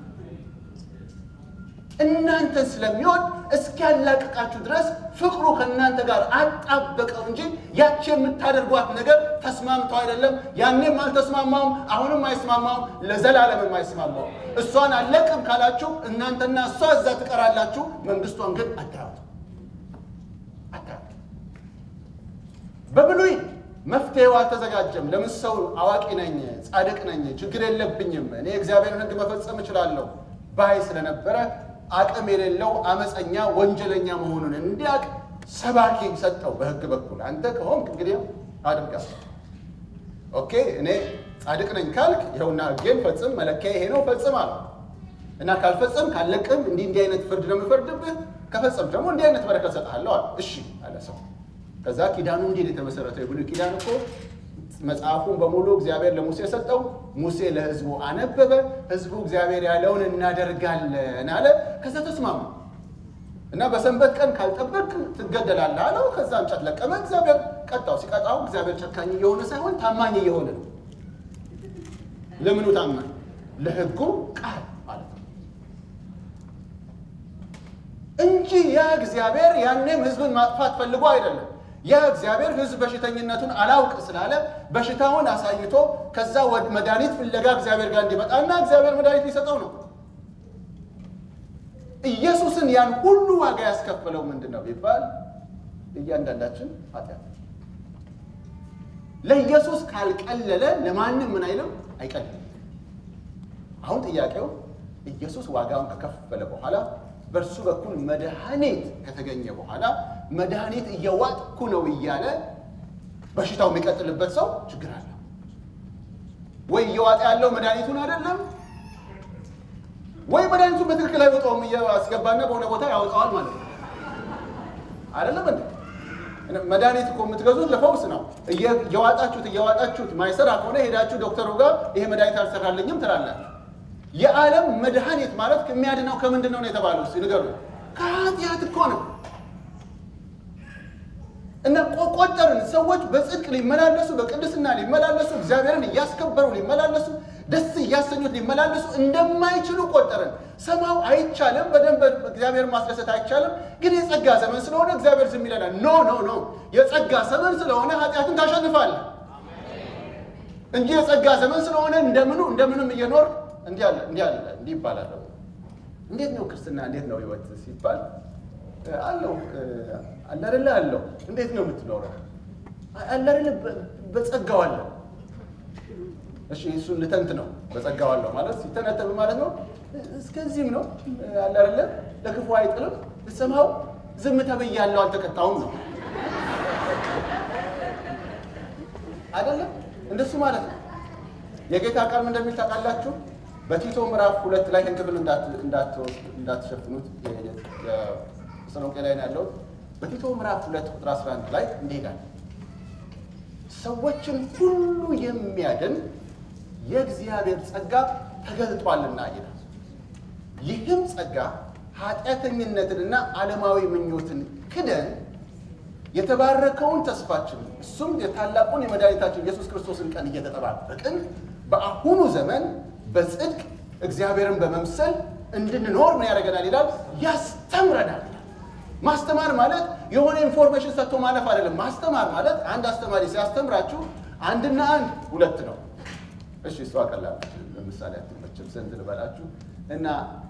[SPEAKER 1] እናንተን ስለሚወድ እስኪያላቅቃችሁ ድረስ ፍቅሩ ከእናንተ ጋር አጣበቀው እንጂ ያቺ የምታደርጓት ነገር ተስማምተው አይደለም። ያኔም አልተስማማውም፣ አሁንም አይስማማውም፣ ለዘላለምም አይስማማውም። እሷን አለቅም ካላችሁ እናንተና እሷ እዛ ትቀራላችሁ። መንግስቷን ግን አታዩት አታዩት። በብሉይ መፍትሄው አልተዘጋጀም። ለምን ሰው አዋቂ ነኝ፣ ጻድቅ ነኝ፣ ችግር የለብኝም፣ እኔ እግዚአብሔርን ሕግ መፈጸም እችላለሁ ባይ ስለነበረ አቅም የሌለው አመፀኛ ወንጀለኛ መሆኑን እንዲያውቅ ሰባኪ ሰጠው። በሕግ በኩል አንተ ከሆንክ እንግዲህ አድርጋ ኦኬ፣ እኔ ጻድቅ ነኝ ካልክ ይኸውና ሕጌን ፈጽም፣ መለኪያ ይሄ ነው ፈጽም አለ እና ካልፈጸም ካለቅም እንዲህ እንዲህ አይነት ፍርድ ነው የምፈርድብህ፣ ከፈጸም ደግሞ እንዲህ አይነት በረከት ሰጥሃለሁ አለ። እሺ አለ ሰው። ከዛ ኪዳኑ እንዴት የተመሰረተው? የብሉይ ኪዳን እኮ መጽሐፉን በሙሉ እግዚአብሔር ለሙሴ ሰጠው። ሙሴ ለህዝቡ አነበበ። ህዝቡ እግዚአብሔር ያለውን እናደርጋለን አለ። ከዛ ተስማሙ እና በሰንበት ቀን ካልጠበቅ ትገደላለህ አለው። ከዛ እንጨት ለቀመ። እግዚአብሔር ቀጣው። ሲቀጣው እግዚአብሔር ጨካኝ እየሆነ ሳይሆን ታማኝ እየሆነ ነው። ለምኑ ታማኝ? ለህጉ ቃል ማለት ነው እንጂ ያ እግዚአብሔር ያኔም ህዝብን ማጥፋት ፈልጎ አይደለም። ያ እግዚአብሔር ህዝብ በሽተኝነቱን አላውቅ ስላለ በሽታውን አሳይቶ ከዛ ወደ መድኃኒት ፍለጋ እግዚአብሔር ጋር እንዲመጣና እግዚአብሔር መድኃኒት ሊሰጠው ነው። ኢየሱስን ያን ሁሉ ዋጋ ያስከፈለው ምንድን ነው ቢባል እያንዳንዳችን ኃጢአት ለኢየሱስ ካልቀለለ ለማንም ምን አይልም አይቀልም። አሁን ጥያቄው ኢየሱስ ዋጋውን ከከፈለ በኋላ በእርሱ በኩል መድኃኒት ከተገኘ በኋላ መድኃኒት እየዋጥኩ ነው እያለ በሽታው የሚቀጥልበት ሰው ችግር አለ ወይ? እየዋጠ ያለው መድኃኒቱን አይደለም ወይ መድኃኒቱን በትክክል አይወጣውም፣ እያስገባና በሆነ ቦታ ያወጣዋል ማለት ነው። አይደለም እንዴ? መድኃኒት እኮ የምትገዙት ለፈውስ ነው። እየዋጣችሁት እየዋጣችሁት ማይሰራ ከሆነ ሄዳችሁ ዶክተሩ ጋር ይሄ መድኃኒት አልሰራልኝም ትላላችሁ። የዓለም መድኃኒት ማለት የሚያድነው ከምንድን ነው ነው የተባለው? እስኪ ንገሩ። ከኃጢአት እኮ ነው። እና ቆጠርን ሰዎች በጽድቅ ሊመላለሱ በቅድስና ሊመላለሱ እግዚአብሔርን እያስከበሩ ሊመላለሱ ደስ እያሰኙት ሊመላለሱ እንደማይችሉ ቆጠርን። ሰማው አይቻልም፣ በደንብ እግዚአብሔርን ማስደሰት አይቻልም። ግን የጸጋ ዘመን ስለሆነ እግዚአብሔር ዝም ይለናል። ኖ ኖ ኖ፣ የጸጋ ዘመን ስለሆነ ኃጢአትን ታሸንፋለህ እንጂ የጸጋ ዘመን ስለሆነ እንደምኑ እንደምንም እየኖር እንዲህ አለ እንዲህ አለ እንዲህ ይባላል። እንዴት ነው ክርስትና? እንዴት ነው ህይወት ሲባል አለው አለ አይደለ አለው። እንዴት ነው የምትኖረው? አለ አይደለ በጸጋው አለው። እሺ እሱን ልተንት ነው በጸጋው አለው ማለት ሲተነተብ ማለት ነው። እስከዚህም ነው አለ አይደለ ለክፉ አይጥልም። ሰማው ዝም ተብያለሁ አልተቀጣውም ነው አይደለም እንደሱ ማለት ነው። የጌታ ቃል ምን እንደሚል ታውቃላችሁ? በቲቶ ምዕራፍ ሁለት ላይ ይህን ክፍል እንዳትሸፍኑት ተሰሎንቄ ላይ ነው ያለው። በቲቶ ምዕራፍ ሁለት ቁጥር 11 ላይ እንዲህ ይላል፣ ሰዎችን ሁሉ የሚያድን የእግዚአብሔር ጸጋ ተገልጧልና ይላል። ይህም ጸጋ ኃጢአተኝነትንና ዓለማዊ ምኞትን ክደን የተባረከውን ተስፋችን እሱም የታላቁን የመድኃኒታችን ኢየሱስ ክርስቶስን ቀን እየተጠባበቅን በአሁኑ ዘመን በጽድቅ እግዚአብሔርን በመምሰል እንድንኖር ምን ያደርገናል ይላል? ያስተምረናል። ማስተማር ማለት የሆነ ኢንፎርሜሽን ሰጥቶ ማለፍ አይደለም። ማስተማር ማለት አንድ አስተማሪ ሲያስተምራችሁ አንድና አንድ ሁለት ነው። እሺ እሷ ቀላል ለምሳሌ አትመችም ስንት ልበላችሁ እና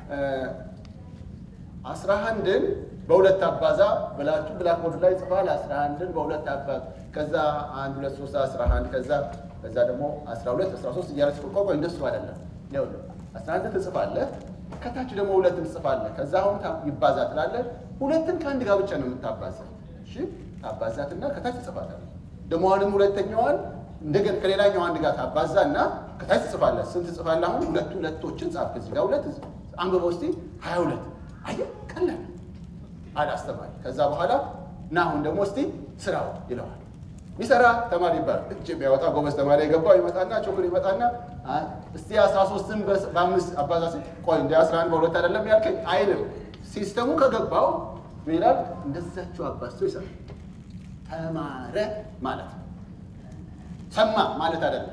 [SPEAKER 1] አስራ አንድን በሁለት አባዛ ብላችሁ ብላክቦርድ ላይ ጽፋል። አስራ አንድን በሁለት አባዛ ከዛ አንድ ሁለት ሶስት አስራ አንድ ከዛ ከዛ ደግሞ አስራ ሁለት አስራ ሶስት እያለ ሲቆቆ እንደሱ አይደለም። ይኸውልህ አስራ አንድን ትጽፋለህ፣ ከታች ደግሞ ሁለትን ትጽፋለህ። ከዛ አሁን ይባዛ ትላለህ። ሁለትን ከአንድ ጋር ብቻ ነው የምታባዛ። እሺ ታባዛትና ከታች ትጽፋለህ። ደግሞ አሁንም ሁለተኛዋን እንደገና ከሌላኛው አንድ ጋር ታባዛና ከታች ትጽፋለህ። ስንት ትጽፋለህ? አሁን ሁለት ሁለቶችን ጻፍ። ከዚህ ጋር ሁለት አንብበው እስኪ ሀያ ሁለት አየህ፣ ቀላል አለ አስተማሪ። ከዛ በኋላ እና አሁን ደግሞ እስቲ ስራው ይለዋል። ሚሰራ ተማሪ ይባላል። እጅ የሚያወጣ ጎበዝ ተማሪ የገባው ይመጣና ችግር ይመጣና እስቲ አስራ ሶስትን በአምስት አባዛ ሲ ቆይ እንደ አስራ አንድ በሁለት አይደለም ያልከኝ አይልም። ሲስተሙ ከገባው ምን ይላል? እንደዛችሁ አባዝቶ ይሰራል። ተማረ ማለት ነው። ሰማ ማለት አይደለም።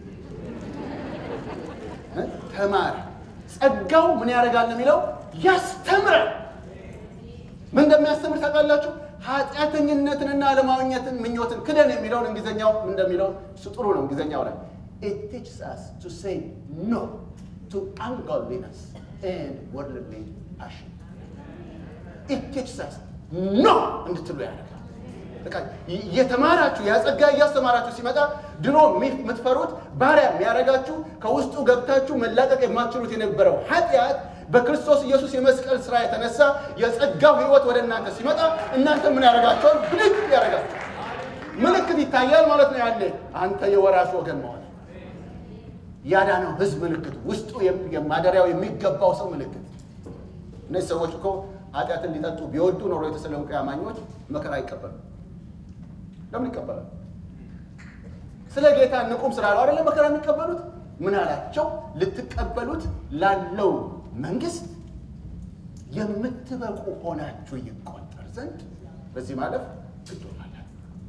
[SPEAKER 1] ተማረ ጸጋው ምን ያደርጋል የሚለው ያስተምራል። ምን እንደሚያስተምር ታውቃላችሁ? ኃጢአተኝነትንና ዓለማዊነትን ምኞትን ክደን የሚለውን እንግሊዝኛው እንደሚለው እሱ ጥሩ ነው። እንግሊዝኛው ላይ it teaches us to say no to ungodliness and worldly passion it teaches us no እንድትሉ ያደርጋል። በቃ እየተማራችሁ ያጸጋ እያስተማራችሁ ሲመጣ ድሮ የምትፈሩት ባሪያ የሚያደርጋችሁ ከውስጡ ገብታችሁ መላቀቅ የማትችሉት የነበረው ኃጢአት በክርስቶስ ኢየሱስ የመስቀል ስራ የተነሳ የጸጋው ሕይወት ወደ እናንተ ሲመጣ እናንተ ምን ያደርጋቸዋል? ብድግ ያደርጋል። ምልክት ይታያል ማለት ነው። ያለ አንተ የወራሽ ወገን መሆን ያዳነው ሕዝብ ምልክት፣ ውስጡ የማደሪያው የሚገባው ሰው ምልክት። እነዚህ ሰዎች እኮ ኃጢአትን ሊጠጡ ቢወዱ ኖሮ የተሰሎንቄ አማኞች መከራ አይቀበሉ። ለምን ይቀበላል? ስለ ጌታ ንቁም ስላለው አይደለ መከራ የሚቀበሉት። ምን አላቸው? ልትቀበሉት ላለው መንግስት የምትበቁ ሆናችሁ ይቆጠር ዘንድ በዚህ ማለፍ ግድ ሆናላችሁ።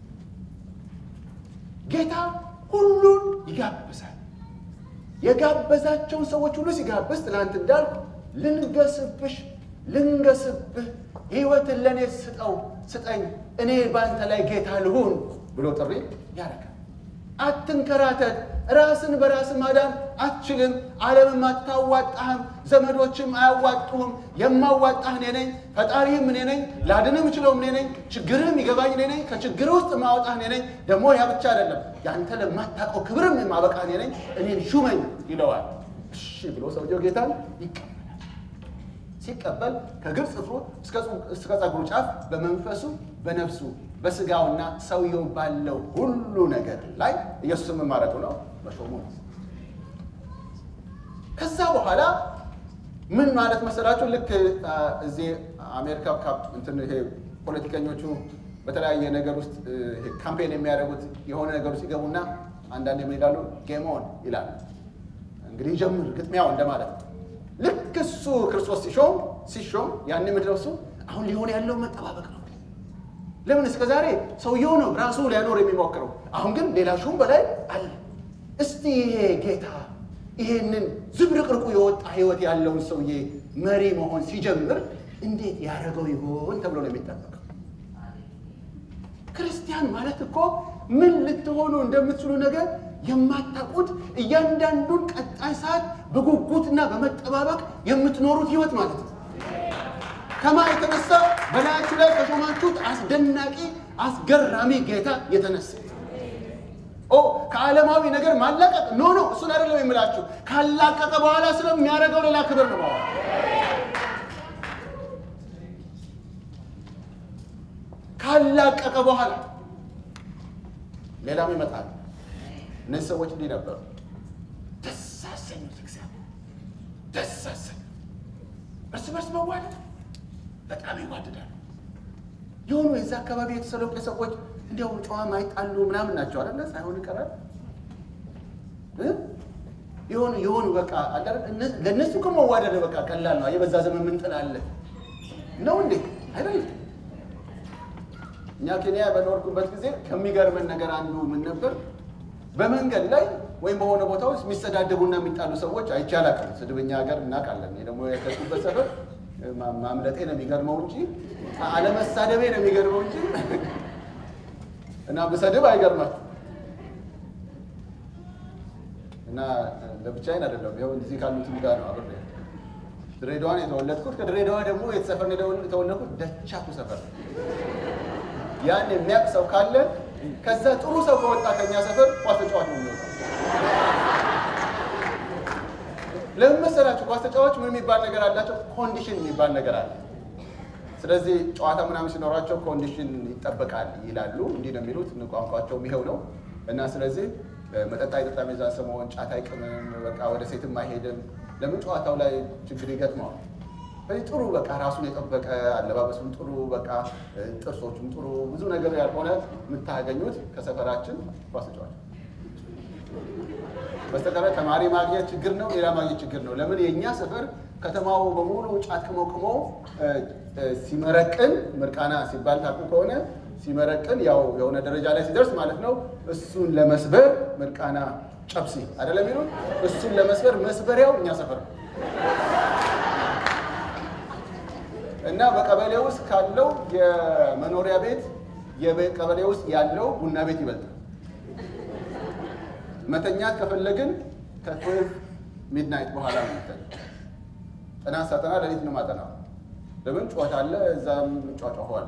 [SPEAKER 1] ጌታ ሁሉን ይጋብዛል። የጋበዛቸውን ሰዎች ሁሉ ሲጋብዝ ትናንት እንዳልኩ ልንገስብሽ ልንገስብህ ሕይወትን ለእኔ ስጠው ስጠኝ እኔ በአንተ ላይ ጌታ ልሁን ብሎ ጥሪ ያደርጋል። አትንከራተት። ራስን በራስ ማዳን አትችልም። ዓለምም አታዋጣህም፣ ዘመዶችም አያዋጡህም። የማዋጣህ እኔ ነኝ፣ ፈጣሪህም እኔ ነኝ፣ ላድንህ የምችለውም እኔ ነኝ፣ ችግርህም ይገባኝ እኔ ነኝ፣ ከችግር ውስጥ ማወጣህ እኔ ነኝ። ደግሞ ያ ብቻ አይደለም፣ ያንተ ለማታውቀው ክብርም የማበቃህ እኔ ነኝ፣ እኔን ሹመኝ ይለዋል። እሺ ብሎ ሰውየው ጌታን ይቀበላል። ሲቀበል ከግብፅ ጥፍሩ እስከ ጸጉሩ ጫፍ በመንፈሱ በነፍሱ በስጋውና ሰውየው ባለው ሁሉ ነገር ላይ ኢየሱስን ምን ማድረጉ ነው? መሾሙ ነው። ከዛ በኋላ ምን ማለት መሰላችሁ? ልክ እዚህ አሜሪካ እንትን ይሄ ፖለቲከኞቹ በተለያየ ነገር ውስጥ ካምፔን የሚያደርጉት የሆነ ነገር ውስጥ ይገቡና አንዳንድ ምን ይላሉ? ጌም ኦን ይላሉ። እንግዲህ ጀምር ግጥሚያው እንደማለት ነው። ልክ እሱ ክርስቶስ ሲሾም ሲሾም ያን ምድረው እሱ አሁን ሊሆን ያለው መጠባበቅ ነው። ለምን እስከ ዛሬ ሰውየው ነው ራሱ ሊያኖር የሚሞክረው። አሁን ግን ሌላ ሹም በላይ አለ። እስቲ ይሄ ጌታ ይሄንን ዝብርቅርቁ የወጣ ህይወት ያለውን ሰውዬ መሪ መሆን ሲጀምር እንዴት ያደረገው ይሆን ተብሎ ነው የሚጠበቀው። ክርስቲያን ማለት እኮ ምን ልትሆኑ እንደምትችሉ ነገር የማታውቁት እያንዳንዱን ቀጣይ ሰዓት በጉጉትና በመጠባበቅ የምትኖሩት ህይወት ማለት ነው። ከማ የተነሳ በላያችሁ ላይ ከሾማችሁት አስደናቂ አስገራሚ ጌታ የተነሳ ኦ ከዓለማዊ ነገር ማላቀቅ ኖ ኖ እሱን አይደለም የምላችሁ። ካላቀቀ በኋላ ስለሚያደርገው ሌላ ክብር ነው ማለት ካላቀቀ በኋላ ሌላም ይመጣል። እነዚህ ሰዎች እንዲህ ነበሩ። ደስ አሰኙት እግዚአብሔር ደስ አሰኙ። እርስ በርስ መዋደድ በጣም ይዋደዳሉ። የሆኑ የዛ አካባቢ የተሰለቁ ሰዎች እንዲያው ጨዋ ማይጣሉ ምናምን ናቸው አለ ሳይሆን ይቀራል የሆኑ የሆኑ በቃ ለእነሱ እኮ መዋደድ በቃ ቀላል ነው። የበዛ ዘመን ምን ጥላለ ነው እንዴ? አይደለም። እኛ ኬንያ በኖርኩበት ጊዜ ከሚገርመን ነገር አንዱ ምን ነበር፣ በመንገድ ላይ ወይም በሆነ ቦታ ውስጥ የሚሰዳደቡና የሚጣሉ ሰዎች አይቼ አላውቅም። ስድብኛ ሀገር እናውቃለን። እኔ ደግሞ ያደግኩበት ሰፈር ማምለጤ ነው የሚገርመው እንጂ አለመሳደቤ ነው የሚገርመው እንጂ እና ብሰድብ አይገርማችሁ እና ለብቻዬን አይደለም። ይኸው እዚህ ካሉትም ጋር ነው አብሬ ድሬዳዋን የተወለድኩት። ከድሬዳዋ ደግሞ የተሰፈር የተወለድኩት ደቻቱ ሰፈር። ያን የሚያውቅ ሰው ካለ ከዛ ጥሩ ሰው ከወጣ ከኛ ሰፈር ኳስ ተጫዋች ነው የሚወጣው። ለምን መሰላችሁ? ኳስ ተጫዋች ምን የሚባል ነገር አላቸው? ኮንዲሽን የሚባል ነገር አለ። ስለዚህ ጨዋታ ምናምን ሲኖራቸው ኮንዲሽን ይጠበቃል ይላሉ። እንዲህ ነው የሚሉት። ቋንቋቸውም ይኸው ነው እና ስለዚህ መጠጥ አይጠጣም፣ የዛን ሰሞን ጫት አይቅምም፣ በቃ ወደ ሴትም አይሄድም። ለምን ጨዋታው ላይ ችግር ይገጥመዋል። ስለዚህ ጥሩ በቃ ራሱን የጠበቀ አለባበሱም ጥሩ በቃ ጥርሶቹም ጥሩ ብዙ ነገር ያልሆነ የምታገኙት ከሰፈራችን ኳስ ተጫዋች በስተቀር ተማሪ ማግኘት ችግር ነው፣ ሌላ ማግኘት ችግር ነው። ለምን የእኛ ሰፈር ከተማው በሙሉ ጫት ቅሞ ቅሞ ሲመረቅን ምርቃና ሲባል ታውቁ ከሆነ ሲመረቅን ያው የሆነ ደረጃ ላይ ሲደርስ ማለት ነው። እሱን ለመስበር ምርቃና ጨብሲ አይደለም የሚሉት። እሱን ለመስበር መስበሪያው እኛ ሰፈር ነው እና በቀበሌ ውስጥ ካለው የመኖሪያ ቤት ቀበሌ ውስጥ ያለው ቡና ቤት ይበልጣል። መተኛት ከፈለግን ከትዌልቭ ሚድናይት በኋላ ነው የምተኛው። ጥናት ሳጠና ሌሊት ነው ማጠናው። ለምን ጩኸት አለ፣ እዛም ጫጫኋል።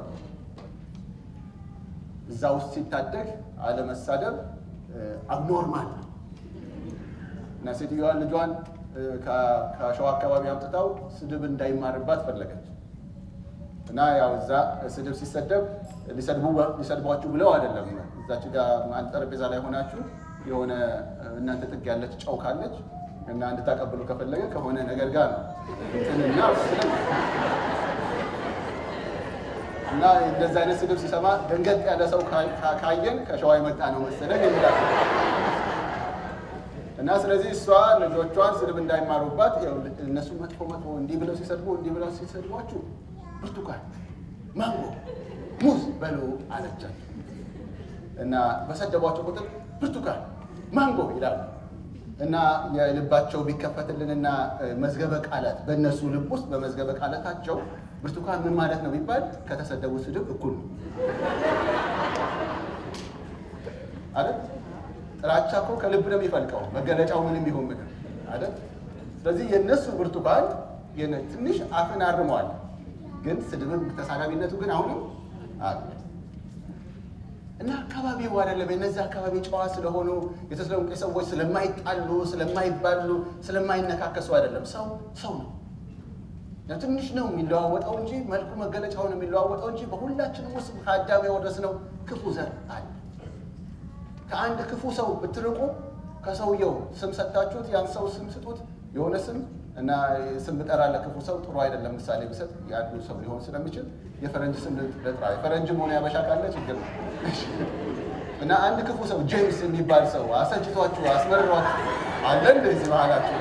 [SPEAKER 1] እዛ ውስጥ ሲታደግ አለመሳደብ አብኖርማል ነው እና ሴትዮዋን ልጇን ከሸዋ አካባቢ አምጥታው ስድብ እንዳይማርባት ፈለገች እና ያው እዛ ስድብ ሲሰደብ ሊሰድቧችሁ ብለው አይደለም። እዛች ጋር አንድ ጠረጴዛ ላይ ሆናችሁ የሆነ እናንተ ጥግ ያለች ጨው ካለች እና እንድታቀብሉ ከፈለገ ከሆነ ነገር ጋር ነው እንትንና እና እንደዚህ አይነት ስድብ ሲሰማ ደንገጥ ያለ ሰው ካየን ከሸዋ የመጣ ነው መሰለኝ የሚላል እና ስለዚህ እሷ ልጆቿን ስድብ እንዳይማሩባት እነሱ መጥፎ መጥፎ እንዲህ ብለው ሲሰድቡ እንዲህ ብለው ሲሰድቧችሁ ብርቱካን፣ ማንጎ፣ ሙዝ በሉ አለቻቸው እና በሰደቧቸው ቁጥር ብርቱካን፣ ማንጎ ይላሉ እና የልባቸው ቢከፈትልንና መዝገበ ቃላት በእነሱ ልብ ውስጥ በመዝገበ ቃላታቸው ብርቱካን ምን ማለት ነው ቢባል ከተሰደቡ ስድብ እኩል ነው አይደል? ጥላቻ እኮ ከልብ ነው የሚፈልቀው። መገለጫው ምንም ይሁን ምንም አይደል? ስለዚህ የእነሱ ብርቱካን ትንሽ አፍን አርመዋል፣ ግን ስድብም ተሳዳቢነቱ ግን አሁንም አለ እና አካባቢው አይደለም የነዚህ አካባቢ ጨዋ ስለሆኑ የተሰለሙቄ ሰዎች ስለማይጣሉ፣ ስለማይባሉ፣ ስለማይነካከሱ አይደለም። ሰው ሰው ነው። ትንሽ ነው የሚለዋወጠው እንጂ መልኩ መገለጫው ነው የሚለዋወጠው እንጂ በሁላችንም ውስጥ ከአዳም የወረስነው ክፉ ዘር አለ። ከአንድ ክፉ ሰው ብትርቁ ከሰውየው ስም ሰጥታችሁት ያን ሰው ስም ስጡት። የሆነ ስም እና ስም ብጠራ ለክፉ ሰው ጥሩ አይደለም። ምሳሌ ብሰጥ ያሉ ሰው ሊሆን ስለሚችል የፈረንጅ ስም ልጥራ። የፈረንጅም ሆነ ያበሻ ካለ ችግር ነው እና አንድ ክፉ ሰው ጄምስ የሚባል ሰው አሰጭቷችሁ አስመርሯችሁ አለ እንደዚህ መሀላችሁ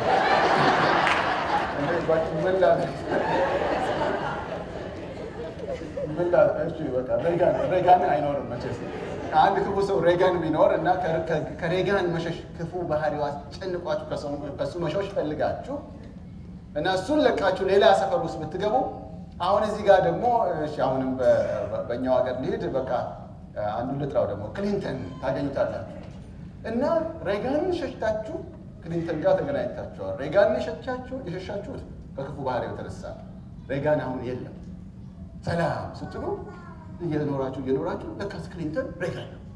[SPEAKER 1] ሬጋን አይኖርም መቼስ አንድ ክፉ ሰው ሬጋን ቢኖር እና ከሬጋን መሸሽ ክፉ ባህሪው አስጨንቋችሁ ከሱ መሸሽ ፈልጋችሁ እና እሱን ለቃችሁ ሌላ ሰፈር ውስጥ ብትገቡ አሁን እዚህ ጋር ደግሞ አሁንም በእኛው ሀገር ሊሄድ በቃ አንዱን ልጥራው ደግሞ ክሊንተን ታገኙታላችሁ እና ሬጋንን ሸሽታችሁ ክሊንተን ጋር ተገናኝታችኋል። ሬጋንን የሸቻችሁ የሸሻችሁት ከክፉ ባህሪው የተነሳ ሬጋን አሁን የለም። ሰላም ስትሉ እየኖራችሁ እየኖራችሁ ለካስ ክሊንተን ሬጋን ነው።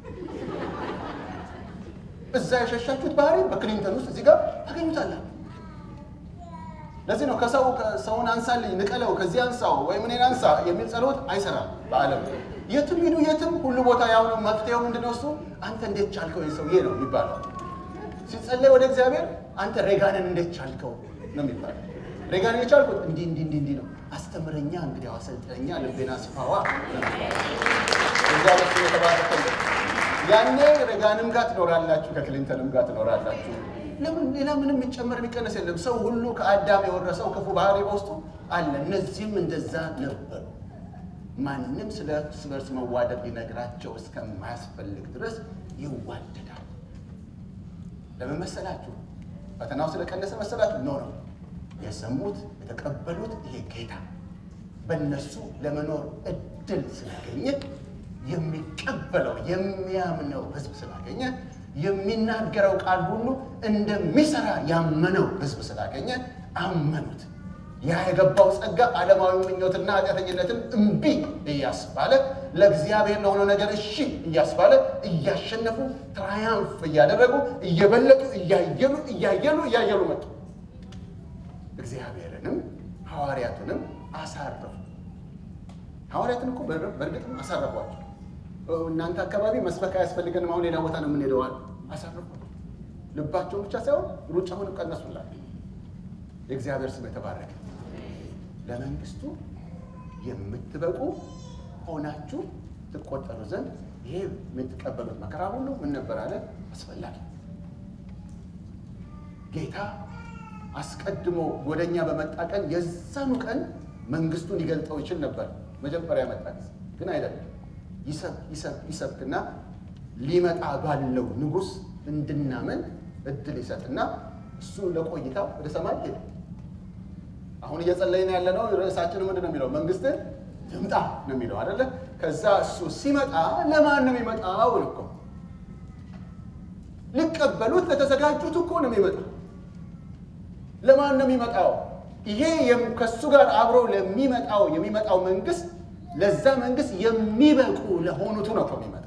[SPEAKER 1] እዛ የሸሻችሁት ባህሪ በክሊንተን ውስጥ እዚህ ጋር ታገኙታላችሁ። ለዚህ ነው ከሰው ሰውን አንሳልኝ፣ ንቀለው፣ ከዚህ አንሳው ወይም እኔን አንሳ የሚል ጸሎት አይሰራም በዓለም የትም ሂዱ የትም ሁሉ ቦታ ያው ነው። መፍትሄው ምንድነው? እሱ አንተ እንዴት ቻልከው ሰውዬ ነው የሚባለው። ሲጸለይ ወደ እግዚአብሔር አንተ ሬጋንን እንዴት ቻልከው ነው የሚባለው። ሬጋንን የቻልኩት እንዲህ እንዲህ እንዲህ እንዲህ ነው፣ አስተምረኛ፣ እንግዲህ አሰልጠኛ፣ ልቤና ስፋዋ እግዚአብሔር ስም የተባረከ ያኔ ሬጋንም ጋር ትኖራላችሁ፣ ከክሊንተንም ጋር ትኖራላችሁ። ለምን ሌላ ምንም የሚጨመር የሚቀነስ የለም። ሰው ሁሉ ከአዳም የወረሰው ክፉ ባህሪ በውስጡ አለ። እነዚህም እንደዛ ነበሩ። ማንም ስለ እርስ በርስ መዋደድ ሊነግራቸው እስከማያስፈልግ ድረስ ይዋደዳል። ለምን መሰላችሁ? ፈተናው ስለቀነሰ መሰላችሁ? ኖ ነው የሰሙት የተቀበሉት ይሄ ጌታ በእነሱ ለመኖር እድል ስላገኘ የሚቀበለው የሚያምነው ሕዝብ ስላገኘ የሚናገረው ቃል ሁሉ እንደሚሰራ ያመነው ሕዝብ ስላገኘ አመኑት። ያ የገባው ጸጋ ዓለማዊ ምኞትና ኃጢአተኝነትን እምቢ እያስባለ ለእግዚአብሔር ለሆነው ነገር እሺ እያስባለ እያሸነፉ ትራያንፍ እያደረጉ እየበለጡ እያየሉ እያየሉ እያየሉ መጡ። እግዚአብሔርንም ሐዋርያቱንም አሳረፉ። ሐዋርያትን እኮ በእርግጥም አሳረፏቸው። እናንተ አካባቢ መስበክ አያስፈልገንም፣ አሁን ሌላ ቦታ ነው የምንሄደዋል። አሳረፏቸው። ልባቸውን ብቻ ሳይሆን ሩጫውንም ቀነሱላቸው። የእግዚአብሔር ስም የተባረከ ለመንግስቱ የምትበቁ ሆናችሁ ትቆጠሩ ዘንድ ይሄ የምትቀበሉት መከራ ሁሉ ምን ነበር አለ? አስፈላጊ። ጌታ አስቀድሞ ወደኛ በመጣ ቀን የዛኑ ቀን መንግስቱን ሊገልጠው ይችል ነበር። መጀመሪያ መጣ ጊዜ ግን አይደለም። ይሰብክና ሊመጣ ባለው ንጉሥ እንድናመን እድል ይሰጥና እሱ ለቆይታው ወደ ሰማይ ሄደ። አሁን እየጸለይን ያለ ነው። ርዕሳችን ምንድን ነው የሚለው? መንግስትን ትምጣ ነው የሚለው አይደለ? ከዛ እሱ ሲመጣ ለማን ነው የሚመጣው? እኮ ሊቀበሉት ለተዘጋጁት እኮ ነው የሚመጣው። ለማን ነው የሚመጣው? ይሄ ከእሱ ጋር አብሮ ለሚመጣው የሚመጣው መንግስት ለዛ መንግስት የሚበቁ ለሆኑቱ ነው እኮ የሚመጣው።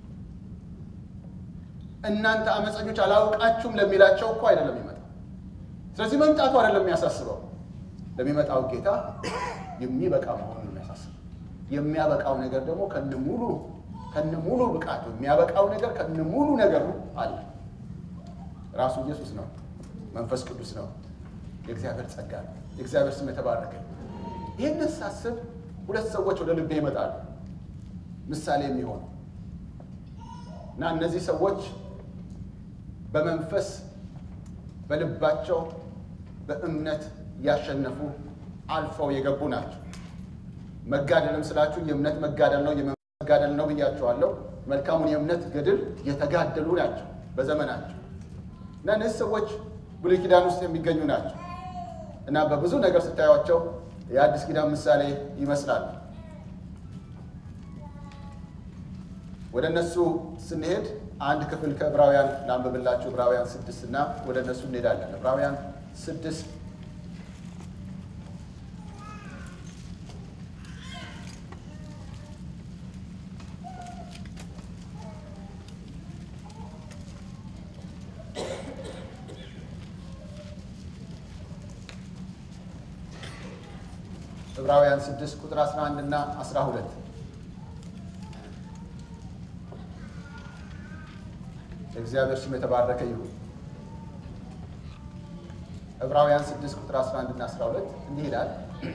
[SPEAKER 1] እናንተ አመፀኞች አላውቃችሁም ለሚላቸው እኮ አይደለም የሚመጣው። ስለዚህ መምጣቱ አይደለም የሚያሳስበው ለሚመጣው ጌታ የሚበቃ መሆኑን የሚያሳስበው። የሚያበቃው ነገር ደግሞ ከነሙሉ ከነሙሉ ብቃቱ የሚያበቃው ነገር ከነሙሉ ነገሩ አለ። ራሱ ኢየሱስ ነው፣ መንፈስ ቅዱስ ነው፣ የእግዚአብሔር ጸጋ ነው። የእግዚአብሔር ስም የተባረከ። ይህንን ሳስብ ሁለት ሰዎች ወደ ልቤ ይመጣሉ ምሳሌ የሚሆኑ እና እነዚህ ሰዎች በመንፈስ በልባቸው በእምነት ያሸነፉ አልፈው የገቡ ናቸው። መጋደልም ስላችሁ የእምነት መጋደል ነው፣ የመንፈስ መጋደል ነው ብያቸዋለሁ። መልካሙን የእምነት ገድል የተጋደሉ ናቸው በዘመናቸው እና እነዚህ ሰዎች ብሉይ ኪዳን ውስጥ የሚገኙ ናቸው እና በብዙ ነገር ስታዩቸው የአዲስ ኪዳን ምሳሌ ይመስላሉ። ወደ እነሱ ስንሄድ አንድ ክፍል ከዕብራውያን ላንብብላችሁ። ዕብራውያን ስድስት እና ወደ እነሱ እንሄዳለን። ዕብራውያን ስድስት ዕብራውያን 6 ቁጥር 11 እና 12 የእግዚአብሔር ስም የተባረከ ይሁን። ዕብራውያን 6 ቁጥር 11 እና 12 እንዲህ ይላል፣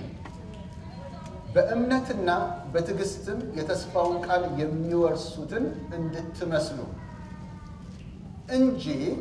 [SPEAKER 1] በእምነትና በትዕግስትም የተስፋውን ቃል የሚወርሱትን እንድትመስሉ እንጂ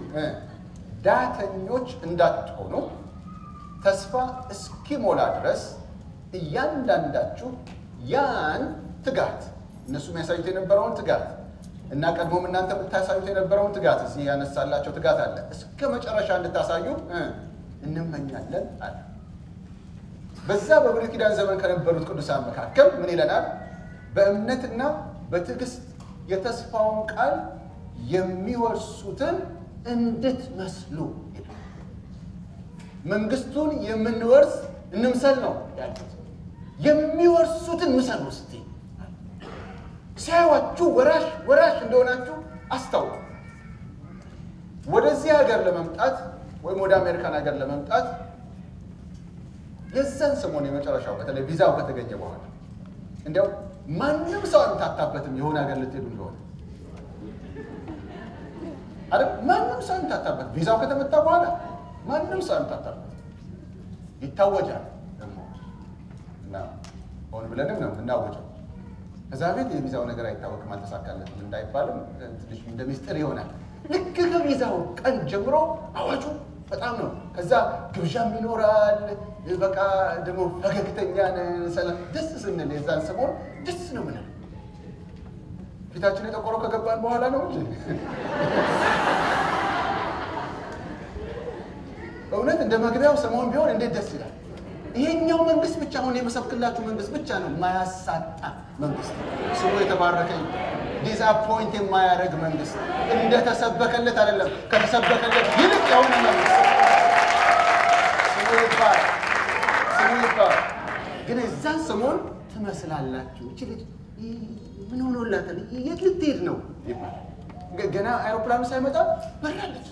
[SPEAKER 1] ዳተኞች እንዳትሆኑ ተስፋ እስኪሞላ ድረስ እያንዳንዳችሁ ያን ትጋት እነሱ የሚያሳዩት የነበረውን ትጋት እና ቀድሞም እናንተ የምታሳዩት የነበረውን ትጋት እዚህ ያነሳላቸው ትጋት አለ እስከ መጨረሻ እንድታሳዩ እንመኛለን አለ። በዛ በብሉይ ኪዳን ዘመን ከነበሩት ቅዱሳን መካከል ምን ይለናል? በእምነትና በትዕግስት የተስፋውን ቃል የሚወርሱትን እንድትመስሉ ይላል። መንግስቱን የምንወርስ እንምሰል ነው ያሉት። የሚወርሱትን ምሰሉ እስቲ ሲያዩዋችሁ ወራሽ ወራሽ እንደሆናችሁ አስታውቁ። ወደዚህ ሀገር ለመምጣት ወይም ወደ አሜሪካን ሀገር ለመምጣት የዛን ሰሞን የመጨረሻው በተለይ ቪዛው ከተገኘ በኋላ እንዲያው ማንም ሰው አንታታበትም የሆነ ሀገር ልትሄዱ እንደሆነ አይደል? ማንም ሰው አንታታበት። ቪዛው ከተመታ በኋላ ማንም ሰው አንታታበት ይታወጃል ደግሞ እና ሆን ብለንም ነው እናወጀው። ከዛ ቤት የቪዛው ነገር አይታወቅም አልተሳካለትም እንዳይባልም ትንሽ እንደ ሚስጥር ይሆናል። ልክ ከቪዛው ቀን ጀምሮ አዋጁ በጣም ነው። ከዛ ግብዣም ይኖራል። በቃ ደግሞ ፈገግተኛ ሰላም ደስ ስንል የዛን ሰሞን ደስ ነው ምንል ፊታችን የጠቆረው ከገባን በኋላ ነው እንጂ እውነት እንደ መግቢያው ሰሞን ቢሆን እንዴት ደስ ይላል። ይሄኛው መንግስት ብቻ አሁን የመሰብክላችሁ መንግስት ብቻ ነው የማያሳጣ መንግስት፣ ስሙ የተባረከ ዲስአፖይንት የማያደርግ መንግስት፣ እንደተሰበከለት አይደለም ከተሰበከለት ይልቅ የሆነ መንግስት ስሙ ይባል ስሙ ይባል። ግን የዛን ሰሞን ትመስላላችሁ። እች ልጅ ምን ሆኖላታል? የት ልትሄድ ነው ይባላል። ገና አይሮፕላኑ ሳይመጣ በራለች፣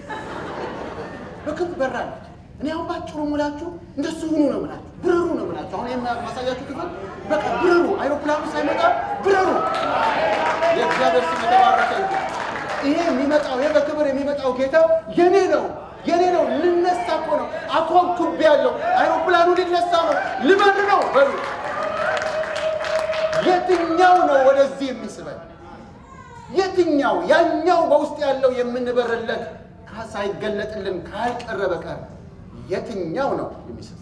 [SPEAKER 1] በክብ በራለች። እኔ አሁን ባጭሩ ሙላችሁ እንደሱ ሁኑ ነው ምላችሁ፣ ብረሩ ነው ምላችሁ። አሁን የማሳያችሁ ክፍል በቃ ብረሩ፣ አይሮፕላኑ ሳይመጣ ብረሩ። የእግዚአብሔር ስም የተባረከ ይሁን። ይሄ የሚመጣው ይሄ በክብር የሚመጣው ጌታ የኔ ነው የኔ ነው። ልነሳ እኮ ነው። አኮም ኩብ ያለው አይሮፕላኑ ሊነሳ ነው፣ ልበር ነው በሉ። የትኛው ነው ወደዚህ የሚስበን? የትኛው ያኛው በውስጥ ያለው የምንበርለት ሳይገለጥልን ካልቀረ በቀር የትኛው ነው የሚስብ?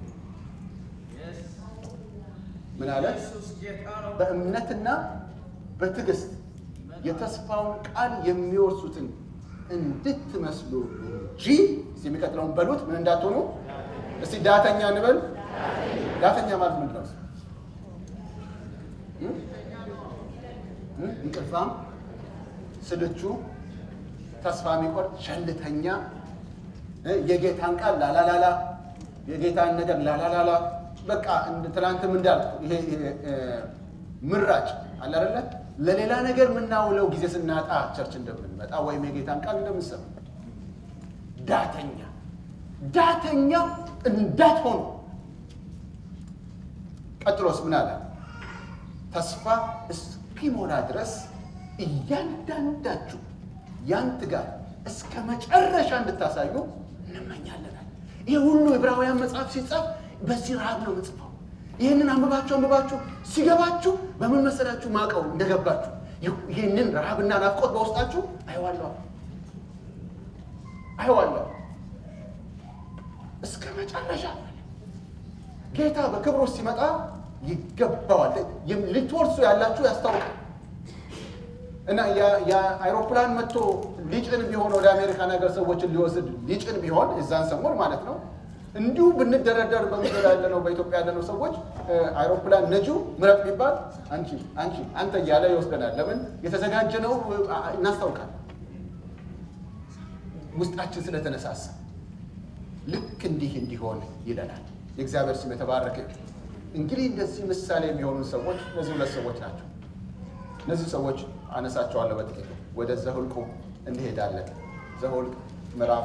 [SPEAKER 1] ምን አለ? በእምነትና በትዕግስት የተስፋውን ቃል የሚወርሱትን እንድትመስሉ እንጂ እስቲ የሚቀጥለውን በሉት ምን እንዳትሆኑ። እስቲ ዳተኛ እንበል። ዳተኛ ማለት ምንድን ነው? እንቅልፋም፣ ስልቹ፣ ተስፋ የሚቆርጥ ቸልተኛ፣ የጌታን ቃል ላላላላ፣ የጌታን ነገር ላላላላ። በቃ ትናንትም እንዳልኩ ይሄ ምራጭ አለ አይደለ? ለሌላ ነገር የምናውለው ጊዜ ስናጣ ቸርች እንደምንመጣ ወይም የጌታን ቃል እንደምንሰማ ዳተኛ ዳተኛ እንዳትሆኑ። ቀጥሎስ ምን አለ? ተስፋ እስኪሞላ ድረስ እያንዳንዳችሁ ያን ትጋት እስከ መጨረሻ እንድታሳዩ እንመኛለናል። ይህ ሁሉ ዕብራውያን መጽሐፍ ሲጻፍ በዚህ ረሃብ ነው ምጽፈው። ይህንን አንብባችሁ አንብባችሁ ሲገባችሁ በምን መሰላችሁ ማቀው እንደገባችሁ ይህንን ረሃብና ናፍቆት በውስጣችሁ አይዋለሁ አይዋለሁ እስከ መጨረሻ ጌታ በክብሩ ሲመጣ ይገባዋል። ልትወርሱ ያላችሁ ያስታውቃል። እና የአይሮፕላን መጥቶ ሊጭን ቢሆን ወደ አሜሪካን ሀገር ሰዎችን ሊወስድ ሊጭን ቢሆን የዛን ሰሞን ማለት ነው እንዲሁ ብንደረደር በምድር ያለነው በኢትዮጵያ ያለነው ሰዎች አይሮፕላን ነጂው ምረጥ ቢባል አንቺ አንቺ አንተ እያለ ይወስደናል። ለምን የተዘጋጀ ነው እናስታውቃል። ውስጣችን ስለተነሳሳ ልክ እንዲህ እንዲሆን ይለናል። የእግዚአብሔር ስም የተባረከ እንግዲህ እንደዚህ ምሳሌ የሚሆኑ ሰዎች እነዚህ ሁለት ሰዎች ናቸው። እነዚህ ሰዎች አነሳቸዋለሁ በጥቂቱ። ወደ ዘኍልቍ እንሄዳለን። ዘኍልቍ ምዕራፍ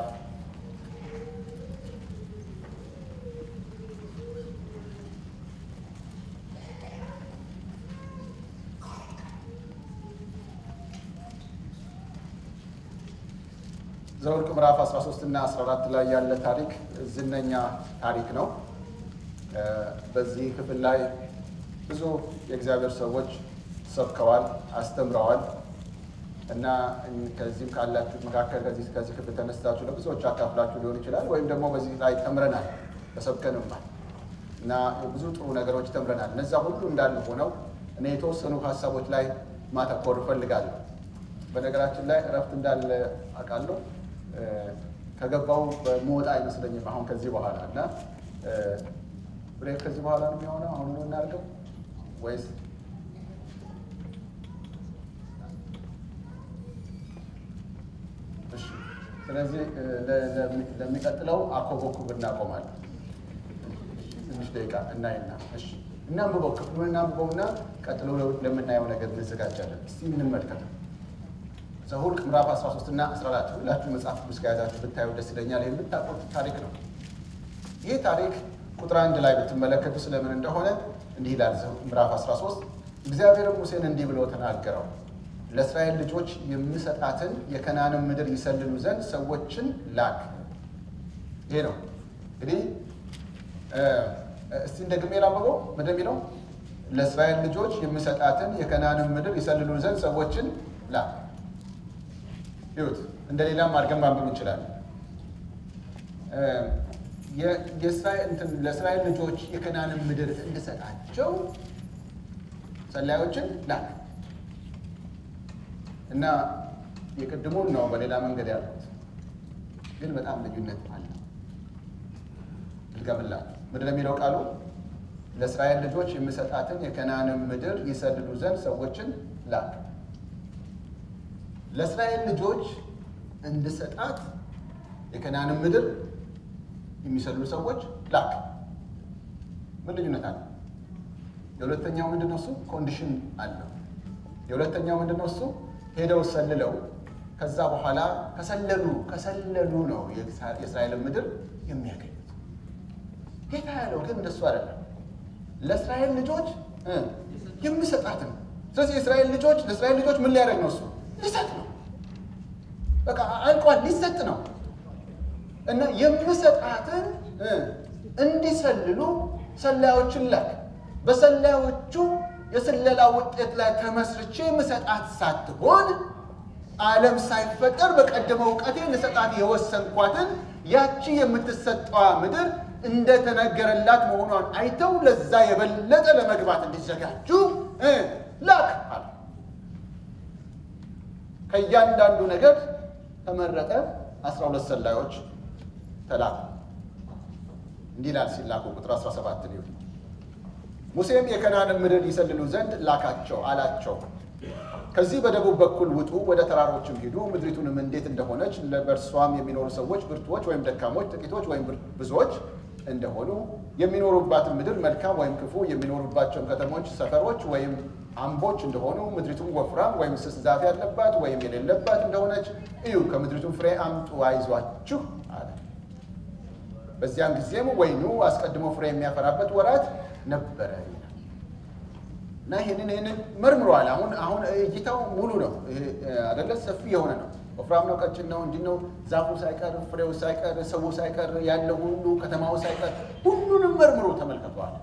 [SPEAKER 1] ዘኍልቍ ምዕራፍ 13 እና 14 ላይ ያለ ታሪክ ዝነኛ ታሪክ ነው። በዚህ ክፍል ላይ ብዙ የእግዚአብሔር ሰዎች ሰብከዋል፣ አስተምረዋል እና ከዚህም ካላችሁ መካከል ከዚህ ከዚህ ክፍል ተነስታችሁ ለብዙዎች አካፍላችሁ ሊሆን ይችላል። ወይም ደግሞ በዚህ ላይ ተምረናል ተሰብከንማል እና ብዙ ጥሩ ነገሮች ተምረናል። እነዛ ሁሉ እንዳለ ሆነው እኔ የተወሰኑ ሀሳቦች ላይ ማተኮር እፈልጋለሁ። በነገራችን ላይ እረፍት እንዳለ አውቃለሁ። ከገባው በመወጣ አይመስለኝም አሁን ከዚህ በኋላ እና ብሬክ ከዚህ በኋላ ነው የሚሆነው። አሁን ነው እናድርገው ወይስ እሺ? ስለዚህ ለሚቀጥለው አኮበኩብ እናቆማለን። ትንሽ ደቂቃ እናይና እሺ፣ እናንብበው፣ ክፍሉን እናንብበውና ቀጥሎ ለምናየው ነገር እንዘጋጃለን። እስቲ እንመልከተው። ዘኍልቍ ምዕራፍ 13 እና 14 ሁላችሁ መጽሐፍ ቅዱስ ከያዛችሁ ብታዩ ደስ ይለኛል። የምታውቁት ታሪክ ነው። ይህ ታሪክ ቁጥር አንድ ላይ ብትመለከቱ ስለምን እንደሆነ እንዲህ ይላል። ምዕራፍ 13 እግዚአብሔርም ሙሴን እንዲህ ብሎ ተናገረው፣ ለእስራኤል ልጆች የምሰጣትን የከናንን ምድር ይሰልሉ ዘንድ ሰዎችን ላክ። ይሄ ነው እንግዲህ እስቲ እንደግሜ ላንብበው። ምንድን የሚለው ለእስራኤል ልጆች የምሰጣትን የከናንን ምድር ይሰልሉ ዘንድ ሰዎችን ላክ። ይሁት እንደ ሌላም አድርገን ማንበብ እንችላለን። ለእስራኤል ልጆች የከናንን ምድር እንድሰጣቸው ሰላዮችን ላክ እና የቅድሙን ነው በሌላ መንገድ ያሉት ግን በጣም ልዩነት አለ። ልገምላችሁ ምንድን ነው የሚለው ቃሉ? ለእስራኤል ልጆች የምሰጣትን የከናንን ምድር ይሰልሉ ዘንድ ሰዎችን ላክ። ለእስራኤል ልጆች እንድሰጣት የከናንን ምድር የሚሰልሉ ሰዎች ላክ። ምን ልዩነት አለ? የሁለተኛው ምንድን ነው? እሱ ኮንዲሽን አለው። የሁለተኛው ምንድን ነው? እሱ ሄደው ሰልለው ከዛ በኋላ ከሰለሉ ከሰለሉ ነው የእስራኤልን ምድር የሚያገኙት። ጌታ ያለው ግን እንደሱ አይደለም። ለእስራኤል ልጆች የሚሰጣት ነው። ስለዚህ የእስራኤል ልጆች ለእስራኤል ልጆች ምን ሊያደርግ ነው? እሱ ሊሰጥ ነው። በቃ አልቋል፣ ሊሰጥ ነው እና የምሰጣትን እንዲሰልሉ ሰላዮችን ላክ። በሰላዮቹ የስለላ ውጤት ላይ ተመስርቼ የምሰጣት ሳትሆን ዓለም ሳይፈጠር በቀደመ እውቀቴ ልሰጣት የወሰንኳትን ያቺ የምትሰጠዋ ምድር እንደተነገረላት መሆኗን አይተው ለዛ የበለጠ ለመግባት እንዲዘጋጁ ላክ አለ። ከእያንዳንዱ ነገር ተመረጠ። አስራ ሁለት ሰላዮች ተላኩ። እንዲህ ይላል ሲላኩ ቁጥር 17 ሊሆን ሙሴም የከናንን ምድር ይሰልሉ ዘንድ ላካቸው አላቸው ከዚህ በደቡብ በኩል ውጡ፣ ወደ ተራሮችም ሂዱ፣ ምድሪቱንም እንዴት እንደሆነች በእርሷም የሚኖሩ ሰዎች ብርቱዎች ወይም ደካሞች፣ ጥቂቶች ወይም ብዙዎች እንደሆኑ የሚኖሩባትን ምድር መልካም ወይም ክፉ፣ የሚኖሩባቸውን ከተሞች ሰፈሮች ወይም አምቦች እንደሆኑ፣ ምድሪቱም ወፍራም ወይም ስስ ዛፍ ያለባት ወይም የሌለባት እንደሆነች እዩ። ከምድሪቱም ፍሬ አምጡ፣ አይዟችሁ አለ። በዚያን ጊዜም ወይኑ አስቀድሞ ፍሬ የሚያፈራበት ወራት ነበረ ይላል እና ይህንን ይህንን መርምሯል። አሁን አሁን እይታው ሙሉ ነው አደለ? ሰፊ የሆነ ነው። ወፍራም ነው፣ ቀጭን ነው፣ እንዲህ ነው። ዛፉ ሳይቀር ፍሬው ሳይቀር ሰው ሳይቀር ያለው ሁሉ ከተማው ሳይቀር ሁሉንም መርምሮ ተመልክቷል።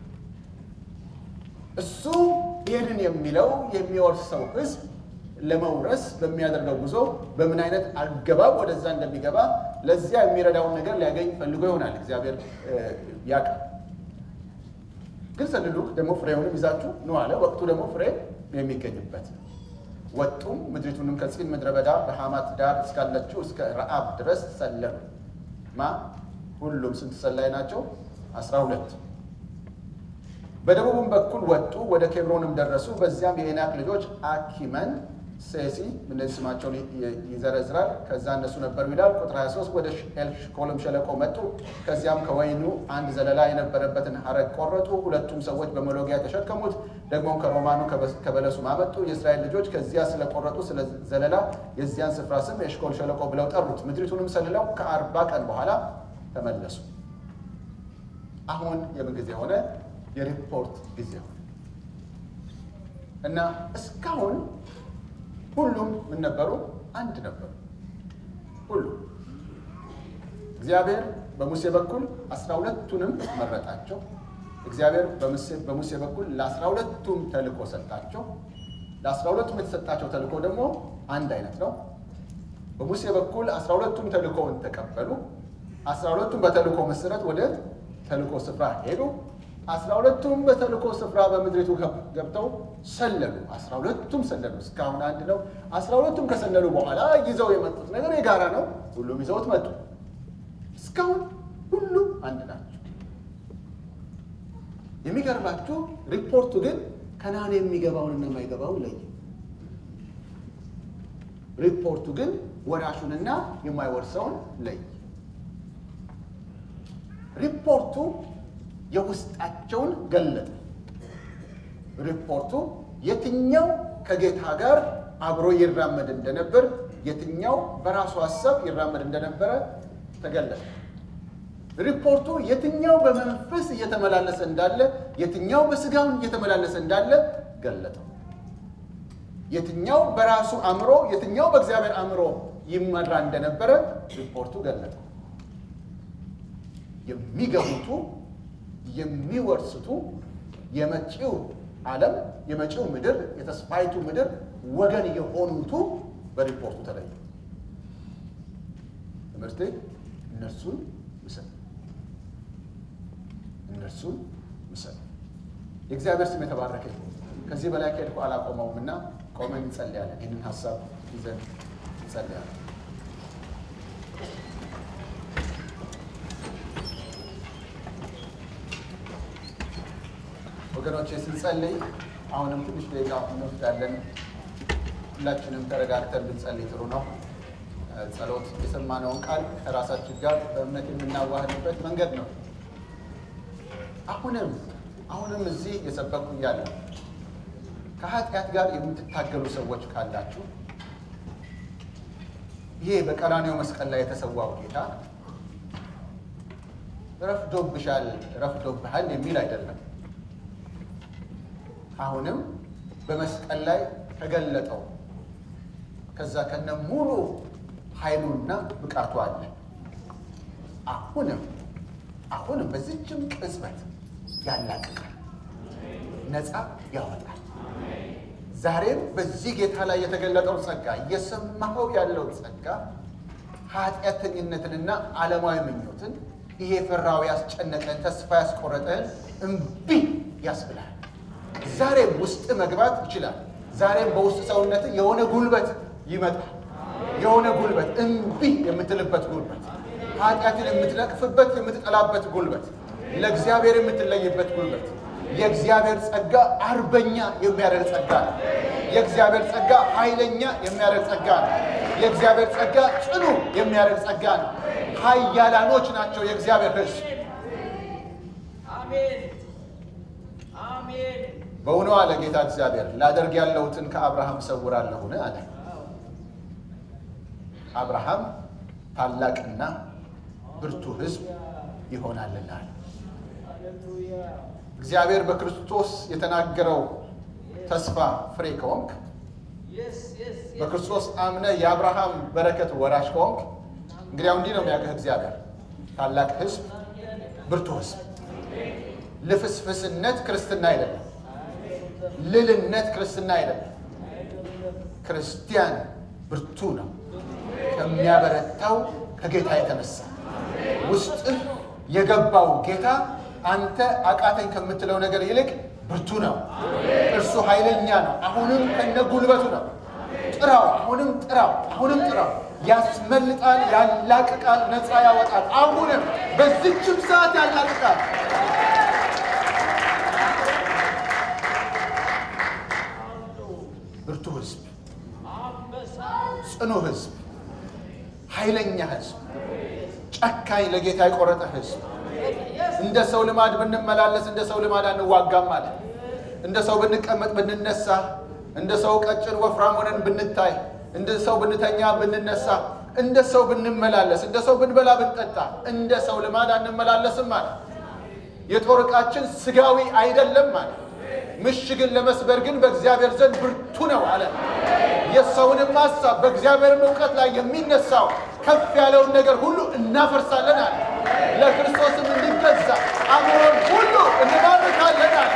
[SPEAKER 1] እሱ ይህንን የሚለው የሚወርሰው ሕዝብ ለመውረስ በሚያደርገው ጉዞ በምን አይነት አገባብ ወደዛ እንደሚገባ ለዚያ የሚረዳውን ነገር ሊያገኝ ፈልጎ ይሆናል። እግዚአብሔር ያውቃል። ግን ሰልሉ ደግሞ ፍሬውንም ይዛችሁ ነው አለ። ወቅቱ ደግሞ ፍሬ የሚገኝበት ወጡም ምድሪቱንም ከጺን ምድረ በዳ በሐማት ዳር እስካለችው እስከ ረአብ ድረስ ሰለሉ። ማ ሁሉም ስንት ሰላይ ናቸው? አስራ ሁለት በደቡብም በኩል ወጡ፣ ወደ ኬብሮንም ደረሱ። በዚያም የዔናቅ ልጆች አኪመን፣ ሴሲ እነዚህ ስማቸውን ይዘረዝራል። ከዛ እነሱ ነበሩ ይላል። ቁጥር 23 ወደ ኤልሽኮልም ሸለቆ መጡ። ከዚያም ከወይኑ አንድ ዘለላ የነበረበትን ሐረግ ቆረጡ። ሁለቱም ሰዎች በመሎጊያ ተሸከሙት። ደግሞም ከሮማኑ ከበለሱ አመጡ። የእስራኤል ልጆች ከዚያ ስለቆረጡ ስለ ዘለላ የዚያን ስፍራ ስም የኤሽኮል ሸለቆ ብለው ጠሩት። ምድሪቱንም ሰልለው ከአርባ ቀን በኋላ ተመለሱ። አሁን የምን ጊዜ ሆነ? የሪፖርት ጊዜ ሆነ እና እስካሁን ሁሉም ምን ነበሩ? አንድ ነበሩ። ሁሉ እግዚአብሔር በሙሴ በኩል አስራ ሁለቱንም መረጣቸው። እግዚአብሔር በሙሴ በኩል ለአስራ ሁለቱም ተልእኮ ሰጣቸው። ለአስራ ሁለቱም የተሰጣቸው ተልእኮ ደግሞ አንድ አይነት ነው። በሙሴ በኩል አስራ ሁለቱም ተልእኮውን ተቀበሉ። አስራ ሁለቱም በተልእኮ መሰረት ወደ ተልእኮ ስፍራ ሄዱ። አስራ ሁለቱም በተልእኮ ስፍራ በምድሪቱ ገብተው ሰለሉ። አስራ ሁለቱም ሰለሉ። እስካሁን አንድ ነው። አስራ ሁለቱም ከሰለሉ በኋላ ይዘው የመጡት ነገር የጋራ ነው። ሁሉም ይዘውት መጡ። እስካሁን ሁሉም አንድ ናቸው። የሚገርማችሁ ሪፖርቱ ግን ከነዓን የሚገባውንና የማይገባውን ለየ። ሪፖርቱ ግን ወራሹንና የማይወርሰውን ለየ። ሪፖርቱ የውስጣቸውን ገለጠ። ሪፖርቱ የትኛው ከጌታ ጋር አብሮ ይራመድ እንደነበር፣ የትኛው በራሱ ሀሳብ ይራመድ እንደነበረ ተገለጠ። ሪፖርቱ የትኛው በመንፈስ እየተመላለሰ እንዳለ፣ የትኛው በስጋውን እየተመላለሰ እንዳለ ገለጠው። የትኛው በራሱ አእምሮ፣ የትኛው በእግዚአብሔር አእምሮ ይመራ እንደነበረ ሪፖርቱ ገለጠው። የሚገቡቱ የሚወርሱቱ የመጪው ዓለም የመጪው ምድር የተስፋይቱ ምድር ወገን የሆኑቱ በሪፖርቱ ተለዩ። ትምህርቴ እነርሱን ምሰል እነርሱን ምሰል። የእግዚአብሔር ስም የተባረከ ይሁን። ከዚህ በላይ ከሄድኩ አላቆመውም እና ቆመን እንጸልያለን። ይህንን ሀሳብ ይዘን እንጸልያለን። ወገኖቼ ስንጸልይ አሁንም ትንሽ ደቂቃ እንወስዳለን። ሁላችንም ተረጋግተን ብንጸልይ ጥሩ ነው። ጸሎት የሰማነውን ቃል ከራሳችን ጋር በእምነት የምናዋህድበት መንገድ ነው። አሁንም አሁንም እዚህ የሰበኩ እያለ ከኃጢአት ጋር የምትታገሉ ሰዎች ካላችሁ ይሄ በቀራንዮ መስቀል ላይ የተሰዋው ጌታ ረፍዶብሻል፣ ረፍዶብሃል የሚል አይደለም። አሁንም በመስቀል ላይ ተገለጠው ከዛ ከነ ሙሉ ኃይሉና ብቃቱ አለ። አሁንም አሁንም በዚችም ቅጽበት ያላቅቃል፣ ነፃ ያወጣል። ዛሬም በዚህ ጌታ ላይ የተገለጠው ጸጋ እየሰማኸው ያለው ጸጋ ኃጢአተኝነትንና ዓለማዊ ምኞትን ይሄ ፍራዊ ያስጨነቀን ተስፋ ያስቆረጠን እምቢ ያስብላል። ዛሬም ውስጥ መግባት ይችላል። ዛሬም በውስጥ ሰውነት የሆነ ጉልበት ይመጣል። የሆነ ጉልበት እምቢ የምትልበት ጉልበት፣ ኃጢአትን የምትነቅፍበት የምትጠላበት ጉልበት፣ ለእግዚአብሔር የምትለይበት ጉልበት። የእግዚአብሔር ጸጋ አርበኛ የሚያደርግ ጸጋ ነው። የእግዚአብሔር ጸጋ ኃይለኛ የሚያደርግ ጸጋ ነው። የእግዚአብሔር ጸጋ ጽኑ የሚያደርግ ጸጋ ነው። ኃያላኖች ናቸው የእግዚአብሔር ሕዝብ። በእውኑ አለ ጌታ እግዚአብሔር ላደርግ ያለሁትን ከአብርሃም እሰውራለሁን አለ። አብርሃም ታላቅና ብርቱ ሕዝብ ይሆናልና አለ። እግዚአብሔር በክርስቶስ የተናገረው ተስፋ ፍሬ ከሆንክ በክርስቶስ አምነ የአብርሃም በረከት ወራሽ ከሆንክ እንግዲያው እንዲህ ነው የሚያውቅህ እግዚአብሔር ታላቅ ሕዝብ፣ ብርቱ ሕዝብ። ልፍስፍስነት ክርስትና አይደለም። ልልነት ክርስትና አይደለም። ክርስቲያን ብርቱ ነው ከሚያበረታው ከጌታ የተነሳ ውስጥህ የገባው ጌታ አንተ አቃተኝ ከምትለው ነገር ይልቅ ብርቱ ነው። እርሱ ኃይለኛ ነው። አሁንም ከነ ጉልበቱ ነው። ጥራው፣ አሁንም ጥራው፣ አሁንም ጥራው። ያስመልጣል፣ ያላቅቃል፣ ነፃ ያወጣል። አሁንም በዚችም ሰዓት ያላቅቃል። ብርቱ ህዝብ፣ ጽኑ ህዝብ፣ ኃይለኛ ህዝብ፣ ጨካኝ ለጌታ የቆረጠ ህዝብ እንደ ሰው ልማድ ብንመላለስ እንደ ሰው ልማድ አንዋጋም አለ። እንደ ሰው ብንቀመጥ ብንነሳ፣ እንደ ሰው ቀጭን ወፍራም ሆነን ብንታይ፣ እንደ ሰው ብንተኛ ብንነሳ፣ እንደ ሰው ብንመላለስ፣ እንደ ሰው ብንበላ ብንጠጣ፣ እንደ ሰው ልማድ አንመላለስም አለ። የጦር ዕቃችን ስጋዊ አይደለም አለ። ምሽግን ለመስበር ግን በእግዚአብሔር ዘንድ ብርቱ ነው አለ። የሰውንም ሀሳብ በእግዚአብሔርም እውቀት ላይ የሚነሳው ከፍ ያለውን ነገር ሁሉ እናፈርሳለን አለ። ለክርስቶስም እንዲገዛ አእምሮን ሁሉ እንባርካለን አለ።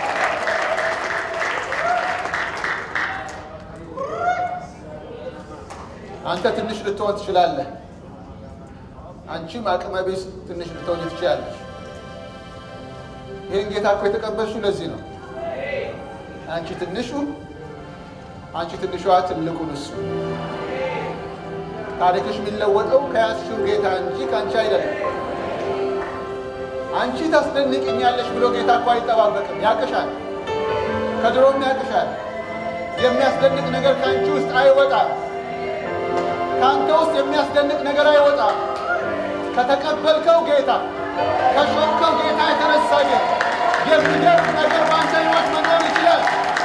[SPEAKER 1] አንተ ትንሽ ልትሆን ትችላለህ። አንቺም አቅመ ቢስ ትንሽ ልትሆን ትችላለች። ይህን ጌታ እኮ የተቀበልሽው ለዚህ ነው። አንቺ ትንሹ አንቺ ትንሿ ትልቁን እሱ ታሪክሽ የሚለወጠው ከያዝሽው ጌታ እንጂ ከአንቺ አይደለም። አንቺ ታስደንቅኛለሽ ብሎ ጌታ እኮ አይጠባበቅም። ያቅሻል፣ ከድሮም ያቅሻል። የሚያስደንቅ ነገር ከአንቺ ውስጥ አይወጣም። ከአንተ ውስጥ የሚያስደንቅ ነገር አይወጣም። ከተቀበልከው ጌታ ከሾምከው ጌታ የተነሳ ግን የሚደርስ ነገር በአንተ ሕይወት መኖር ይችላል።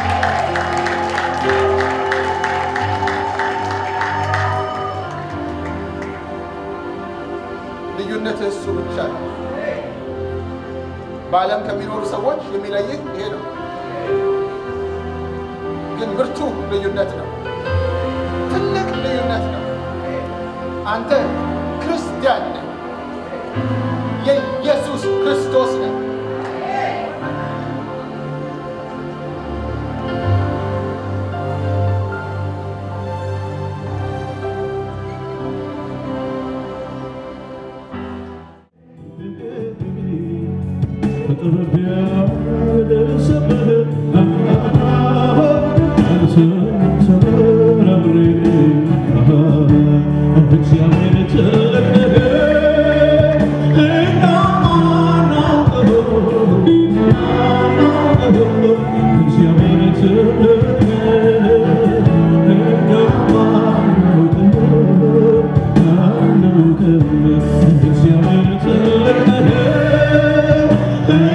[SPEAKER 1] ልዩነትህ እሱ ብቻ ነው። በዓለም ከሚኖሩ ሰዎች የሚለይህ ይሄ ነው። ግን ብርቱ ልዩነት ነው። ትልቅ ልዩነት ነው። አንተ ክርስቲያን ነህ። የኢየሱስ ክርስቶስ ነህ።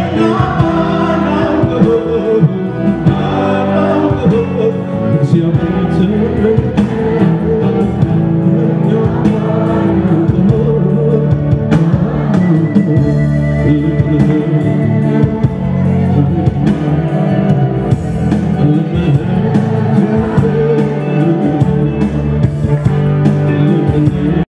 [SPEAKER 2] Yeah.